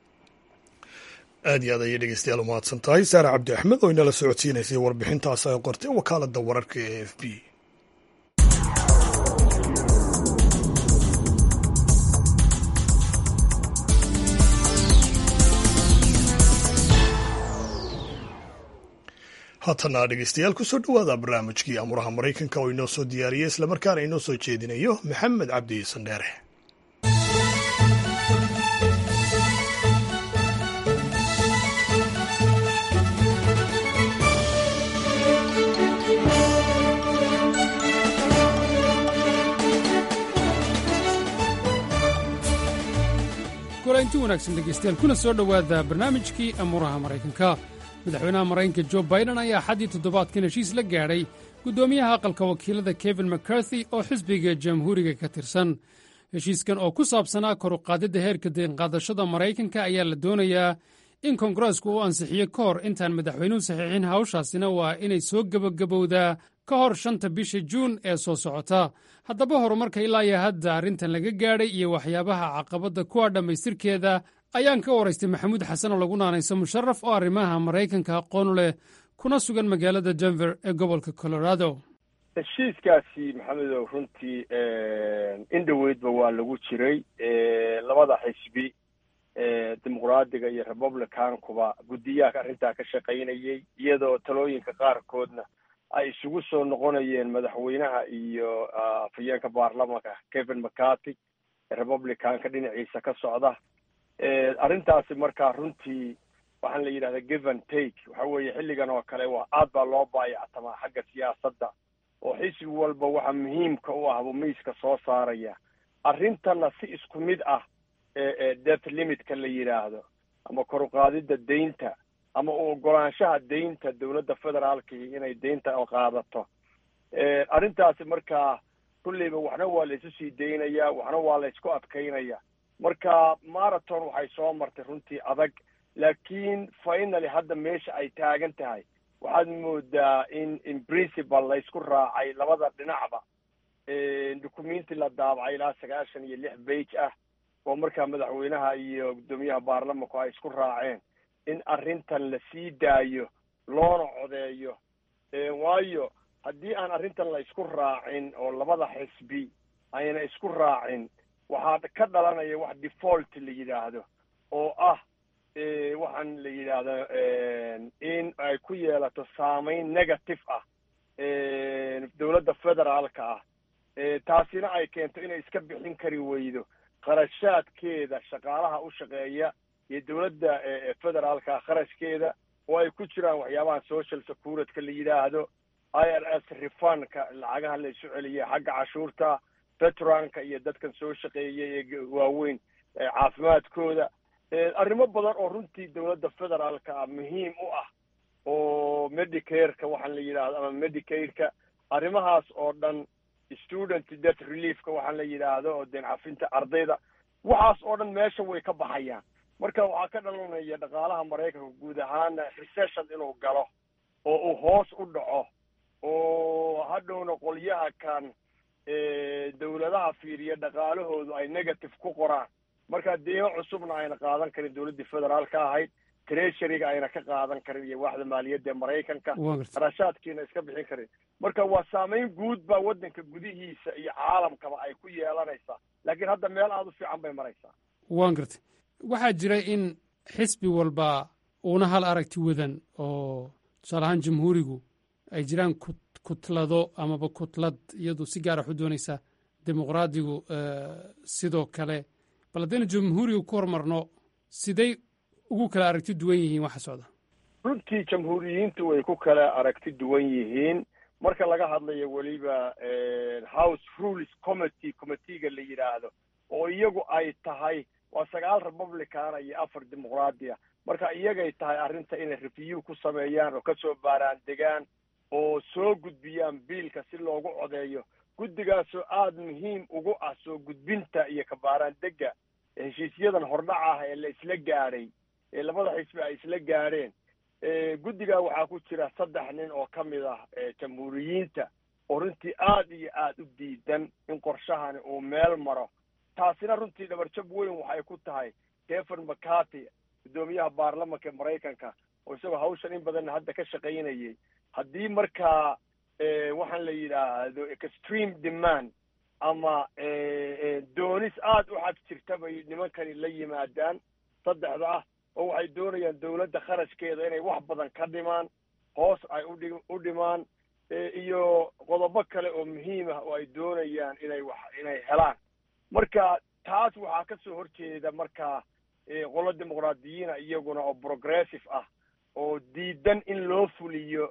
aad iyo aad ayay dhegeystayaal u mahadsan tahay saare cabdi axmed oo inala socodsiinaysay warbixintaas ay qortay wakaalada wararka ee f b haatana dhegeystayaal kusoo dhowaada barnaamijkii amuraha maraykanka oo inoo soo diyaariyey islamarkaana inoo soo jeedinayo maxamed cabdi sandheere kulanti wanaagsan dhegeystayaal kuna soo dhowaada barnaamijkii amuuraha maraykanka madaxweynaha maraykanka jo baiden ayaa xaddii toddobaadkan heshiis la gaadhay guddoomiyaha aqalka wakiilada kevin mccarthy oo xisbiga jamhuuriga ka tirsan heshiiskan oo ku saabsanaa koruqaadidda heerka deenqaadashada maraykanka ayaa la doonayaa in koongareesku uu ansixiyo ka hor intaan madaxweynuhu saxiixin hawshaasina waa inay soo gebagabowdaa ka hor shanta bisha juun ee soo socota haddaba horumarka ilaa iyo hadda arrintan laga gaadhay iyo waxyaabaha caqabadda kuwa dhammaystirkeeda ayaan ka waraystay maxamuud xasan oo lagu naanayso musharaf oo arrimaha maraykanka aqoon leh kuna sugan magaalada denver ee gobolka colorado heshiiskaasi maxamedow runtii in dhoweydba waa lagu jiray labada xisbi dimuqraadiga iyo republicankuba guddiyaha arrintaa ka shaqaynayay iyadoo talooyinka qaarkoodna ay isugu soo noqonayeen madaxweynaha iyo afhayeenka baarlamanka kevin mccarty republicanka dhinaciisa ka socda arrintaasi markaa runtii waxaan la yidhahdaa give and take waxa weeye xilligan oo kale waa aad baa loo baayactamaa xagga siyaasadda oo xisbi walba waxa muhiimka u ah buu miiska soo saaraya arrintanna si isku mid ah debt limitka la yidhaahdo ama koruqaadidda deynta ama u ogolaanshaha deynta dowladda federaalkii inay deynta qaadato arrintaasi markaa kulleyba waxna waa la isu sii daynaya waxna waa la isku adkaynaya marka marathon waxay soo martay runtii adag laakiin finaly hadda meesha ay taagan tahay waxaad moodaa in in principal la isku raacay labada dhinacba documenti la daabacay ilaa sagaashan iyo lix bage ah oo markaa madaxweynaha iyo guddoomiyaha baarlamanku ay isku raaceen in arrintan la sii daayo loona codeeyo waayo haddii aan arrintan la isku raacin oo labada xisbi ayna isku raacin waxaa ka dhalanaya wax default la yidhaahdo oo ah waxaan la yidhaahdo in ay ku yeelato saameyn negative ah dowladda federaalka ah taasina ay keento inay iska bixin kari weydo kharashaadkeeda shaqaalaha u shaqeeya iyo dowladda federaalka kharashkeeda oo ay ku jiraan waxyaabaha social securitka la yidhaahdo i r s refunka lacagaha la isu celiya xagga cashuurta veteranka iyo dadkan soo shaqeeyay ee waaweyn caafimaadkooda arrimo badan oo runtii dowladda federaalka ah muhiim u ah oo medicareka waxaan la yidhahdo ama medicaidka arrimahaas oo dhan student debt reliefka waxaan la yidhaahdo oo deen cafinta ardayda waxaas oo dhan meesha way ka baxayaan marka waxaa ka dhalanaya dhaqaalaha maraykanka guud ahaana recession inuu galo oo uu hoos u dhaco oo hadhowna qolyaha kan dowladaha fiiriya dhaqaalahoodu ay negative ku qoraan marka deemo cusubna ayna qaadan karin dowladdii federaalka ahayd treasuryga ayna ka qaadan karin iyo waaxda maaliyadda ee maraykanka kharashaadkiina iska bixin karin marka waa saameyn guud baa waddanka gudihiisa iyo caalamkaba ay ku yeelanaysaa laakiin hadda meel aada u fiican bay maraysaa waan gartay waxaa jira in xisbi walba uuna hal aragti wadan oo tusaale ahaan jamhuurigu ay jiraan kutlado amaba kutlad iyadu si gaara waxu doonaysa dimuqraadigu sidoo kale bal haddaynu jamhuuriga ku hormarno siday ugu kala aragti duwan yihiin waxa socda runtii jamhuuriyiintu way ku kala aragti duwan yihiin marka laga hadlayo weliba house rules committee committeega la yidhaahdo oo iyagu ay tahay waa sagaal republicana iyo afar dimuqraadiya marka iyagay tahay arrinta inay review ku sameeyaan oo kasoo baaraan degaan oo soo gudbiyaan biilka si loogu codeeyo guddigaasoo aada muhiim ugu ah soo gudbinta iyo kabaaraan dega heshiisyadan hordhac ah ee la isla gaadhay ee labada xisbi ay isla gaadheen guddigaa waxaa ku jira saddex nin oo ka mid ah jamhuuriyiinta oo runtii aada iyo aada u diidan in qorshahani uu meel maro taasina runtii dhabarjab weyn waxay ku tahay stephen mccarty guddoomiyaha baarlamanka maraykanka oo isagoo hawshan in badanna hadda ka shaqaynayay haddii markaa waxaan la yidhaahdo extreme demand ama doonis aada u xag jirta bay nimankani la yimaadaan saddexda ah oo waxay doonayaan dowladda kharashkeeda inay wax badan ka dhimaan hoos ay udhi u dhimaan iyo qodobo kale oo muhiim ah oo ay doonayaan inay wax inay helaan marka taas waxaa ka soo horjeeda markaa qolo dimuqraadiyiina iyaguna oo progressive ah oo diidan in loo fuliyo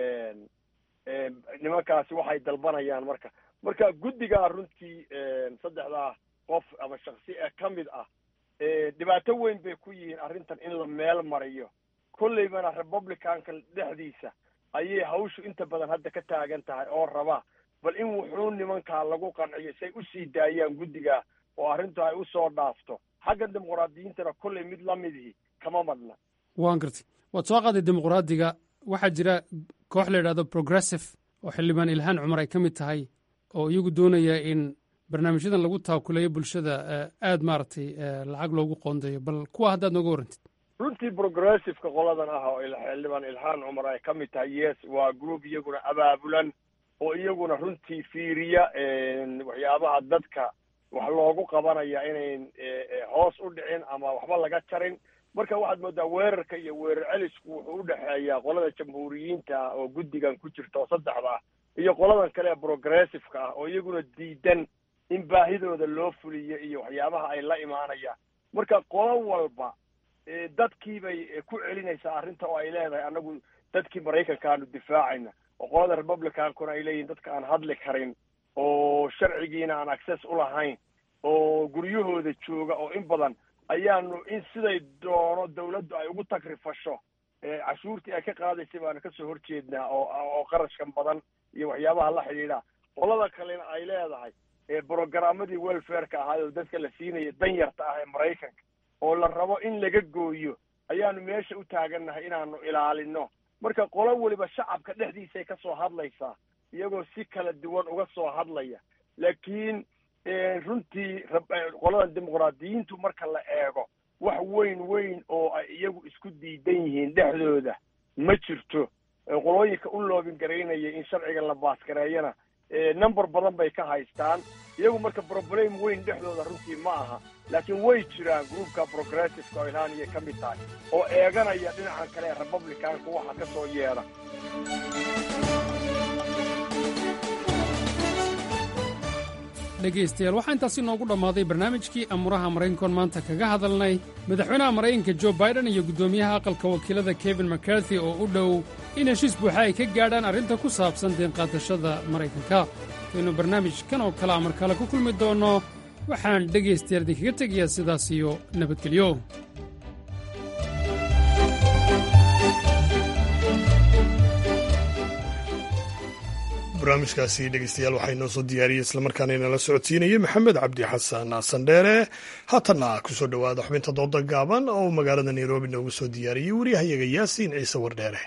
nimankaasi waxay dalbanayaan marka marka guddigaa runtii saddexdaa qof ama shaksi ee ka mid ah dhibaato weyn bay ku yihiin arrintan in la meel mariyo kolleybana republicanka dhexdiisa ayay hawshu inta badan hadda ka taagan tahay oo raba bal in wuxuu nimankaa lagu qanciyo say usii daayaan guddiga oo arrintu ay usoo dhaafto xagga dimuqraadiyiintana kolley mid la midihi kama madna waan gartay waad soo qaaday dimuqraadiga waxaa jira koox la yidhahdo progressive oo xildhibaan ilhaan cumar ay ka mid tahay oo iyagu doonaya in barnaamijyadan lagu taakuleeyo bulshada aada maaragtay lacag loogu qoondeeyo bal kuwa haddaad nooga warrantid runtii progressiveka qoladan ah oo xildhibaan ilhaan cumar ay ka mid tahay yes waa group iyaguna abaabulan oo iyaguna runtii fiiriya waxyaabaha dadka wax loogu qabanaya inayn hoos u dhicin ama waxba laga jarin marka waxaad moodaa weerarka iyo weerar celisku wuxuu u dhexeeyaa qolada jamhuuriyiinta ah oo guddigan ku jirta oo saddexda ah iyo qoladan kale ee progressiveka ah oo iyaguna diidan in baahidooda loo fuliyo iyo waxyaabaha ay la imaanayaan marka qolo walba dadkii bay ku celinaysaa arrinta oo ay leedahay annagu dadkii maraykanka aanu difaacayna oo qolada republicankuna ay leeyihin dadka aan hadli karin oo sharcigiina aan access u lahayn oo guryahooda jooga oo in badan ayaanu in siday doono dawladdu ay ugu tagrifasho cashuurtii ay ka qaadaysay baanu kasoo horjeednaa oo oo qarashkan badan iyo waxyaabaha la xidhiidha qolada kalena ay leedahay brogaramadii welfareka ahaay oo dadka la siinaya danyarta ah ee maraykanka oo la rabo in laga gooyo ayaanu meesha u taagannahay inaanu ilaalino marka qolo weliba shacabka dhexdiisay kasoo hadlaysaa iyagoo si kala duwan uga soo hadlaya laakiin runtii qoladan dimuqraadiyiintu marka la eego wax weyn weyn oo ay iyagu isku diidan yihiin dhexdooda ma jirto qolooyinka u loobin garaynaya in sharciga la baasgareeyana number badan bay ka haystaan iyagu marka problem weyn dhexdooda runtii ma aha laakiin way jiraan groupka progressiveka oo ilhaaniyay ka mid tahay oo eeganaya dhinacan kale ee republicanka waxa ka soo yeedha dhegaystayaal waxaa intaasi noogu dhammaaday barnaamijkii amuraha maraykankoon maanta kaga hadalnay madaxweynaha maraykanka jo baiden iyo guddoomiyaha aqalka wakiilada kevin macarthy oo u dhow in heshiis buuxa ay ka gaadhaan arrinta ku saabsan deenqaadashada maraykanka intaynu barnaamijkan oo kale amar kale ku kulmi doonno waxaan dhegaystayaal idinkaga tegayaa sidaas iyo nabadgelyo barnaamijkaasi dhegeystayaal waxaa inoo soo diyaariyey islamarkaana inala socodsiinayay maxamed cabdi xasan sandheere haatanna kusoo dhowaada xubinta dooda gaaban oo uu magaalada nairobi noogu soo diyaariyey waryahayaga yaasiin ciise wardheere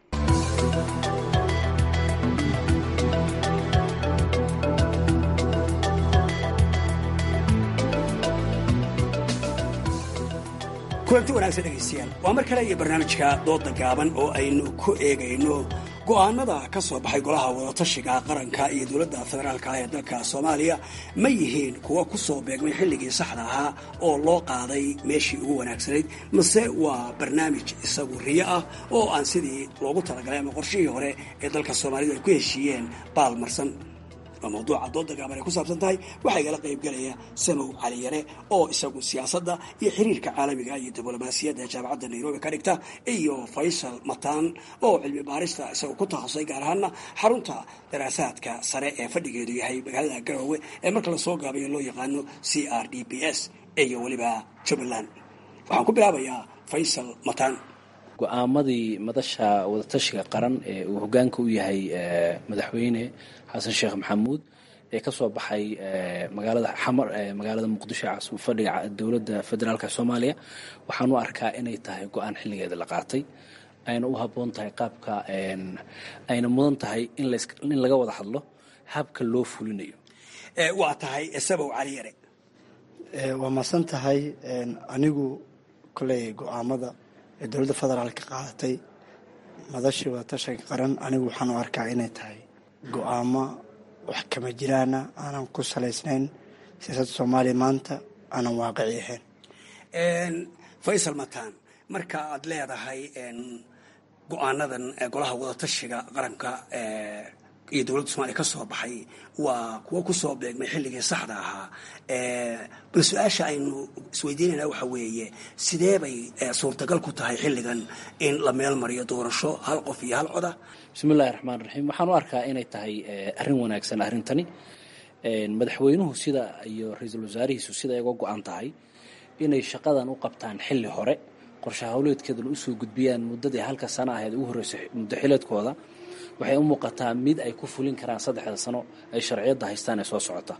kulanti wanaagsan dhegaystayaal waa mar kale iyo barnaamijka dooda gaaban oo aynu ku eegayno go'aanada ka soo baxay golaha wadatashiga qaranka iyo dowladda federaalka ah ee dalka soomaaliya ma yihiin kuwa ku soo beegmay xilligii saxda ahaa oo loo qaaday meeshii ugu wanaagsanayd mase waa barnaamij isagu riyo ah oo aan sidii loogu talagalay ama qorshihii hore ee dalka soomaalidu ay ku heshiiyeen baalmarsan waa mawduuca dooda gaaban ay ku saabsan tahay waxaa igala qaybgelaya samow cali yare oo isagu siyaasadda iyo xiriirka caalamiga iyo diblomaasiyadda jaamacadda nairobi ka dhigta iyo faysal mataan oo cilmi baarista isagu ku takhasusay gaar ahaana xarunta daraasaadka sare ee fadhigeedu yahay magaalada garowe ee marka lasoo gaabayo loo yaqaano c r d p s iyo weliba jubbaland waxaan ku bilaabayaa faysal mataan go-aamadii madasha wadatashiga qaran ee uu hogaanka u yahay madaxweyne xasan sheekh maxamuud ee ka soo baxay magaalada xamar magaalada muqdisho caasim fadhiga dowladda federaalka soomaaliya waxaan u arkaa inay tahay go-aan xilligeeda la qaatay ayna u habboon tahay qaabka ayna mudan tahay in laga wada hadlo habka loo fulinayo waa tahay sabow cali yare waa masan tahay anigu koley go-aamada ee dowladda federaalka qaadatay madashii wadatashiga qaran anigu waxaan u arkaa inay tahay go-aamo wax kama jiraana aanan ku salaysnayn siyaasadda soomaaliya maanta aanan waaqici ahayn faysal mataan marka aad leedahay go-aanadan golaha wadatashiga qaranka iyo dowladda somaaliya ka soo baxay waa kuwo kusoo beegmay xilligii saxda ahaa bal su-aasha aynu isweydiinayna waxa weeye sidee bay suurtagal ku tahay xilligan in la meel mariyo doorasho hal qof iyo hal coda bismillahi raxmaan raxiim waxaan u arkaa inay tahay arrin wanaagsan arrintani madaxweynuhu sida iyo ra-iisul wasaarihiisu sida ay uga go-an tahay inay shaqadan u qabtaan xilli hore qorshe hawleedkeedana usoo gudbiyaan muddadii halka sana ahayd ugu horreysay muddo xileedkooda waxay u muuqataa mid ay ku fulin karaan saddexda sano ay sharciyadda haystaan ee soo socota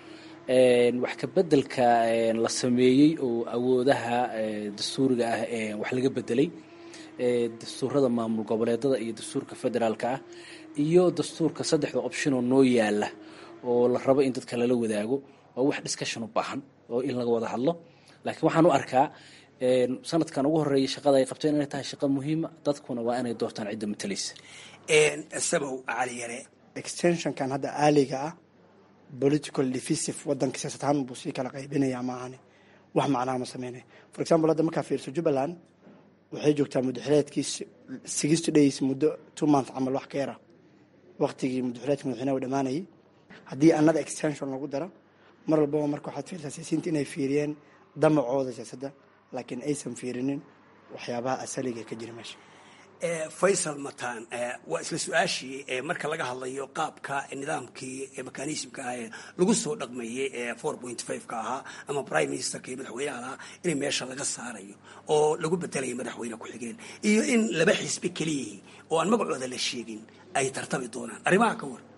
wax ka bedelka la sameeyey oo awoodaha dastuuriga ah ee wax laga bedelay dastuurada maamul goboleedada iyo dastuurka federaalka ah iyo dastuurka saddexda optionoo noo yaala oo la rabo in dadka lala wadaago waa wax discussion u baahan oo in laga wada hadlo laakiin waxaan u arkaa sanadkan ugu horeeyay shaqada ay qabteen inay tahay shaqo muhiima dadkuna waa inay doortaan cidda matalaysa sabow cali yare extensionkan hadda aaliga ah political divisive wadanka siyaasad ahaan buu sii kala qaybinaya maahane wax macnaha ma sameynaya for example hadda markaa fiirso jubbaland waxay joogtaa muddaxileedkii sixty days muddo two month camal wax ka yara waqtigii muddaxileedka madaxweynaha u dhamaanayay haddii another extension lagu daro mar walbaba marka waxaad fiirsaa siyaasiyiinta inay fiiriyeen damacooda siyaasadda laakiin aysan fiirinin waxyaabaha asaliga ka jira meesha faysal mataan waa isla su-aashii marka laga hadlayo qaabka nidaamkii mekanismka ah ee lagu soo dhaqmeeyey ee four point five ka ahaa ama prime ministerka iyo madaxweynaha lahaa in meesha laga saarayo oo lagu bedelayo madaxweyne ku-xigeen iyo in laba xisbi keliyihii oo aan magacooda la sheegin ay tartami doonaan arrimaha ka war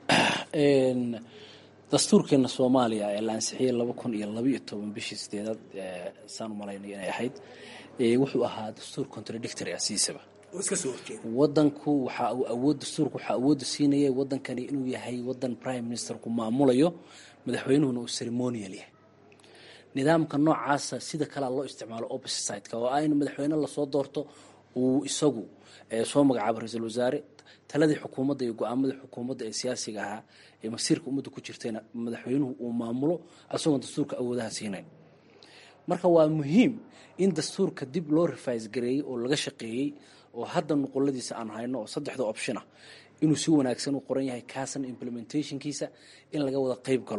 dastuurkeena soomaaliya ee la ansixiyey laba kun iyo labaiyo toban bishii sideedaad saan u malaynay inay ahayd wuxuu ahaa dastuur contradictory ah siisaba wadanku waxa uu awood dastuurku waxaa awoodda siinayay wadankani inuu yahay wadan prime ministerku maamulayo madaxweynuhuna uu ceremonial yahay nidaamka noocaasa sida kalea loo isticmaalo opposite sideka oo ah in madaxweyne lasoo doorto uu isagu soo magacaabo ra-iisul wasaare taladii xukuumadda iyo go-aamadii xukuumadda ee siyaasiga ahaa ee masiirka ummadda ku jirtayna madaxweynuhu uu maamulo isagoon dastuurka awoodaha siinayn marka waa muhiim in dastuurka dib loo rifais gareeyey oo laga shaqeeyey oo hadda nuquladiisa aan hayno oo saddexda option ah inuu si wanaagsan u qoran yahay kaasna implementationkiisa in laga wada qayb galo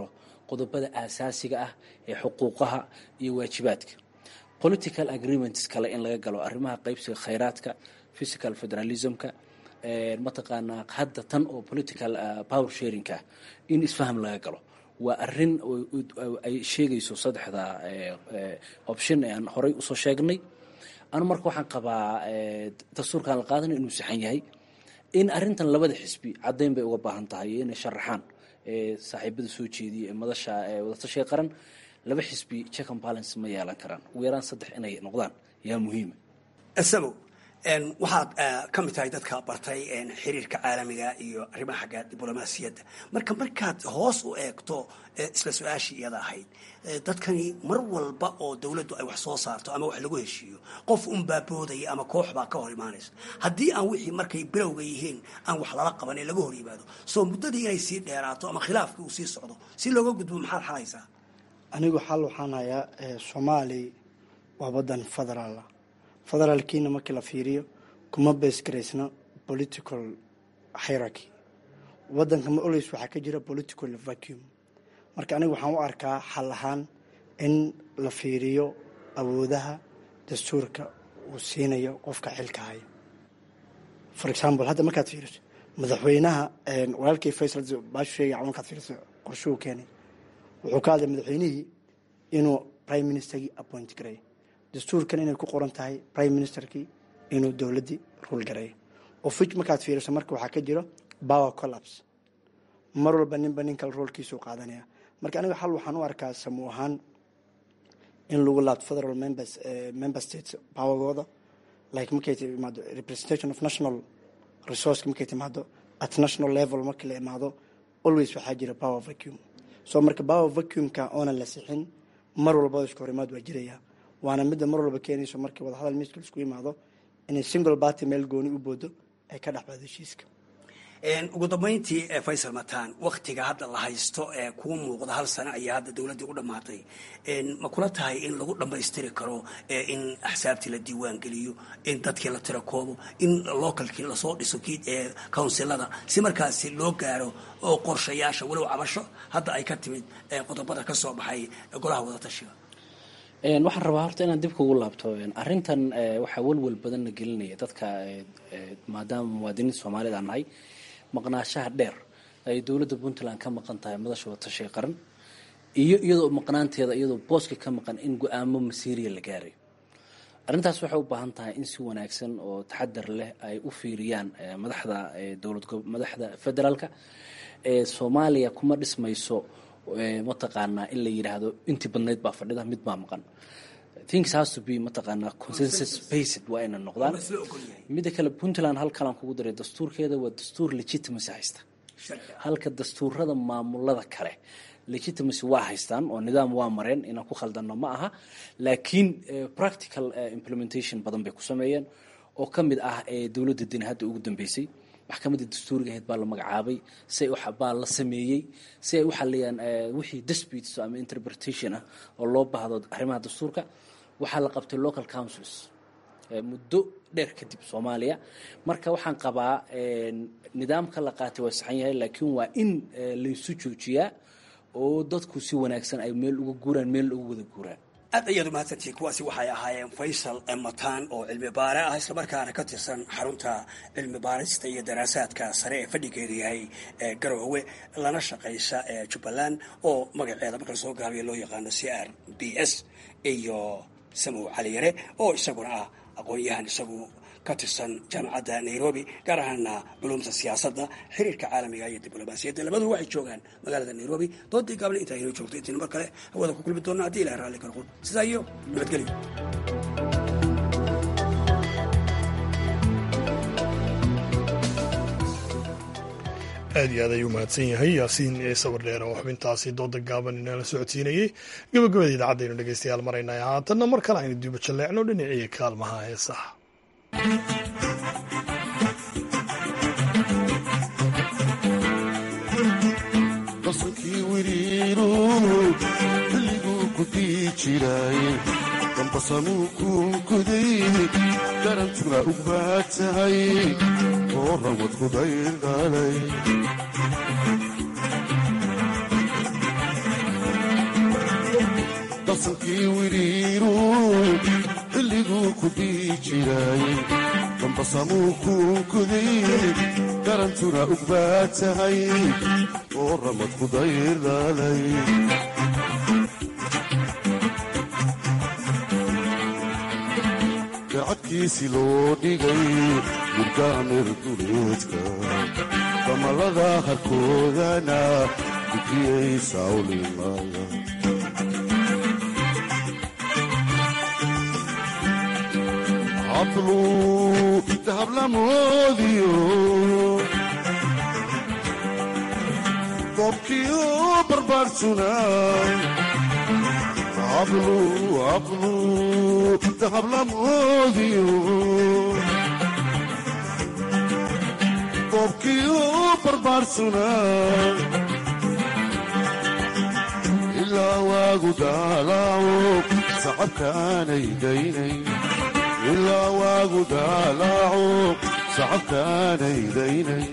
qodobada aasaasiga ah ee xuquuqaha iyo waajibaadka political agreements kale in laga galo arrimaha qaybsiga khayraadka physical federalismka mataqaanaa hadda tan oo political power sharingka in isfaham laga galo waa arin ay sheegayso saddexda option ee aan horay usoo sheegnay anu marka waxaan qabaa dastuurkaan la qaadana inuu saxan yahay in arintan labada xisbi caddayn bay uga baahan tahay iyo inay sharaxaan saaxiibada soo jeediya ee madasha wadatashiga qaran laba xisbi check and balance ma yeelan karaan ugu yaraan saddex inay noqdaan yaa muhiima isago waxaad ka mid tahay dadka bartay xiriirka caalamiga iyo arrimaha xagga diblomaasiyadda marka markaad hoos u eegto isla su-aashii iyada ahayd dadkani mar walba oo dowladdu ay wax soo saarto ama wax lagu heshiiyo qof unbaa boodaya ama koox baa ka hor imaanaysa haddii aan wixii markay bilowga yihiin aan wax lala qaban ee laga hor yimaado soo muddadii inay sii dheeraato ama khilaafkii uu sii socdo si looga gudbo maxaad xalaysaa anigu xal waxaan hayaa soomaali waa wadan federaala federaalkiina markii la fiiriyo kuma beesgaraysna political hierarchy wadanka ma olays waxaa ka jira political vacuum marka aniga waxaan u arkaa xal ahaan in la fiiriyo awoodaha dastuurka uu siinayo qofka xilka haya for example hadda markaad fiiriso madaxweynaha walaalkii faysal baashu sheegay markaad fiiriso qorshuhu keenay wuxuu ka hadlay madaxweynihii inuu prime ministerkii appoint gareeyo dastuurkan inay ku qoran tahay prime ministerkii inuu dowladdii ruul gareeyo ofij markaad fiiriso marka waxaa ka jiro power collapse mar walba ninba nin kale roolkiisuu qaadanaya marka aniga xal waxaan u arkaa samuu ahaan in lagu laabto federal members member states powergooda like markay timaado representation of national resource markay timaado at national level markii la imaado always waxaa jira power vacuum so marka power vacuumka oonan la sixin mar walbada isku horimaad waa jiraya waana midda mar walba keenayso markii wadahadal miiska laisku yimaado inay single party meel gooni u boodo ay ka dhexbado heshiiska ugu dambayntii faysal mataan waktiga hadda la haysto ee kuu muuqda hal sano ayaa hadda dowladdii u dhammaatay ma kula tahay in lagu dhammaystiri karo in axsaabtii la diiwaan geliyo in dadkii la tira koobo in localkii lasoo dhiso kii counsilada si markaasi loo gaaro oo qorshayaasha walow cabasho hadda ay ka timid qodobada ka soo baxay golaha wadatashiga waxaan rabaa horta inaan dib kugu laabto arrintan waxaa welwel badanna gelinaya dadka maadaama muwaadiniinta soomaalida aan nahay maqnaashaha dheer ay dowladda puntland ka maqan tahay madasha watashiga qaran iyo iyadoo maqnaanteeda iyadoo booska ka maqan in go-aamo masiiriya la gaaray arrintaas waxay u baahan tahay in si wanaagsan oo taxadar leh ay u fiiriyaan madaxda dowlad madaxda federaalka soomaaliya kuma dhismayso mataqaanaa in la yidhaahdo intii badnayd baa fadhida mid baa maqan things has to be mataqaanaa consensus based waa inay noqdaan midda kale puntland halkalaan kugu daray dastuurkeeda waa dastuur legitimacy haysta halka dastuurada maamulada kale legitimacy waa haystaan oo nidaam waa mareen inaan ku khaldano ma aha laakiin practical implementation badan bay ku sameeyeen oo ka mid ah dowladda deni hadda ugu dambeysay maxkamadda dastuuriga ahayd baa la magacaabay si baa la sameeyey si ay u xaliyaan wixii disputes ama interpretation ah oo loo baahdo arrimaha dastuurka waxaa la qabtay local councils muddo dheer kadib soomaaliya marka waxaan qabaa nidaamka la qaatay waa saxan yahay laakiin waa in laysu joojiyaa oo dadku si wanaagsan ay meel uga guuraan meel uga wada guuraan aad ayaad umahadsantihiin kuwaasi waxay ahaayeen faysal mataan oo cilmi baare ah islamarkaana ka tirsan xarunta cilmi baarista iyo daraasaadka sare ee fadhigeedu yahay garoowe lana shaqaysa jubbaland oo magaceeda marka lasoo gaabiya loo yaqaano c r b s iyo samow caliyare oo isaguna ah aqoon-yahan isagu ka tirsan jaamacadda nairobi gaar ahaana culumta siyaasadda xiriirka caalamiga iyo diblomaasiyadda labaduba waxay joogaan magaalada nairobi doodii gaabna intaa inoo joogto intiina mar kale hawada ku kulmi doona haddii ilahay raalli karqun sidaa iyo nabadgelyo aad iyo aad ayuu mahadsan yahay yaasiin sawir dheer oo xubintaasi dooda gaaban inala socodsiinayey gabagabada idaacadaynu dhegeystayaal maraynay haatanna mar kale aynu duuba jalleecno dhinacii kaalmaha heesaha basankii wiriiru xilliguu ku dii jiray dambasamuu kuunkuday garantuna u baad tahay oo rawad ku daydhalay darsankii wiriiru xilliguu ku dhihi jiray dambasamuu kuunkuday garantuna ug baa tahay oo ramad ku daydhalay gacadkiisi loo dhigay murgaamir duleedka damalada harkoodana gudiyey sawlimaya hablu dahablamoodiyo goobkiyo barbaarsuna hablu hablu dahablamoodiyo goobkiyo barbaarsuna ilaa waagu daalaaco sacabkaanay daynay ilaa waagu daalaaco sacabkaanay daynay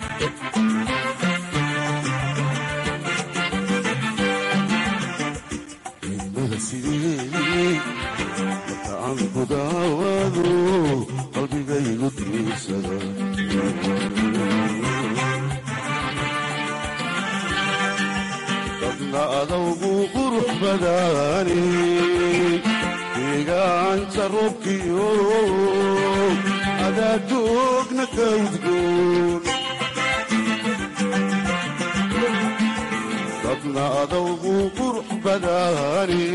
ilmada sideedii marka aan ku daawado qalbigaygu tiirsada dadna adawgu qurux badaani deegaanta roobkiyo adaadoogna ka udgoon dadna adawgu qurux badaani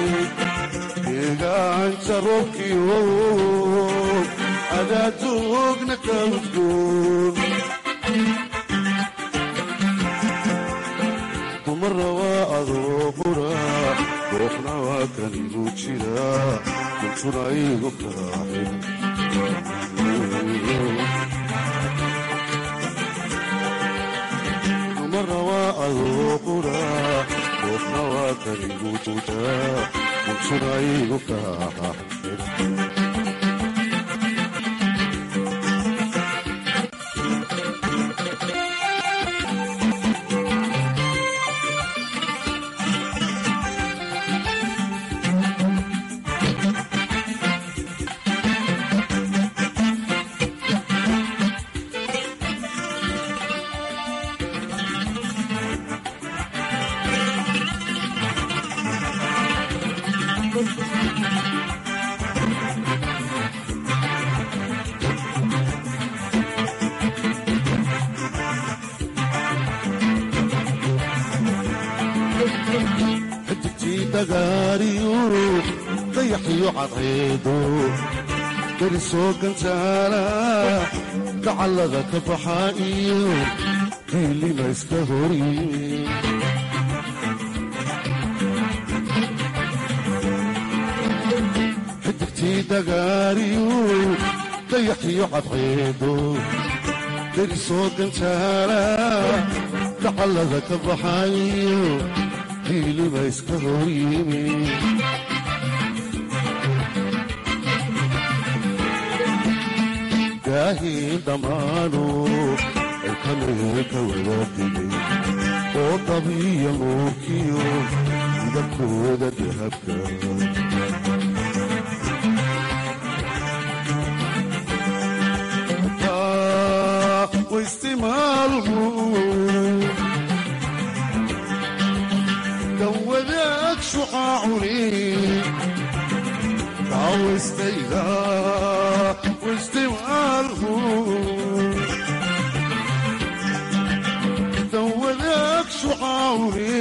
deegaanta roobkiyo adaadoogna ka udgoon dumara waa adoo qura goofna waa kan igu jira kuntuna igu kaaxin dumara waa adoo qura goofna waa kan igu jira kuntuna igu kaaxin xidigtii dagaariyo dayaxiyo cadceedo beri soo gantaala dacallada ka baxa iyo diilima iska hor yimi xidigtii dagaariyo dayaxiyo cadceedo beri soo gantaala dacallada ka baxa iyo diilima iska hor yimi gaahiin dhammaanu ilkamee ka wadadigay oo dabiya nuurkiyo midabkooda dahabka waistimaalmu wadaag shucaacuni daawastayda waistimaalhu dan wadaag shucaacuni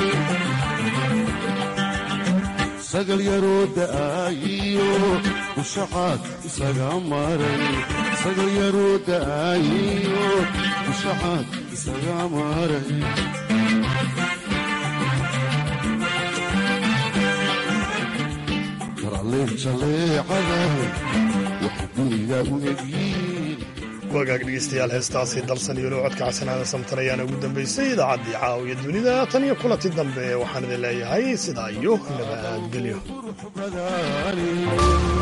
sagal yaroo da'aayiyo dushacaad isaga maran sagal yaroo da'aayiyo dushacaad isaga maran wagaag dhegeystayaal heestaasi dalsan iyo lowcodka casanaada samtan ayaana ugu dambaysay idaacaddii caawiya dunida tan iyo kulanti dambe waxaan idin leeyahay sidaa iyo nabadgelyo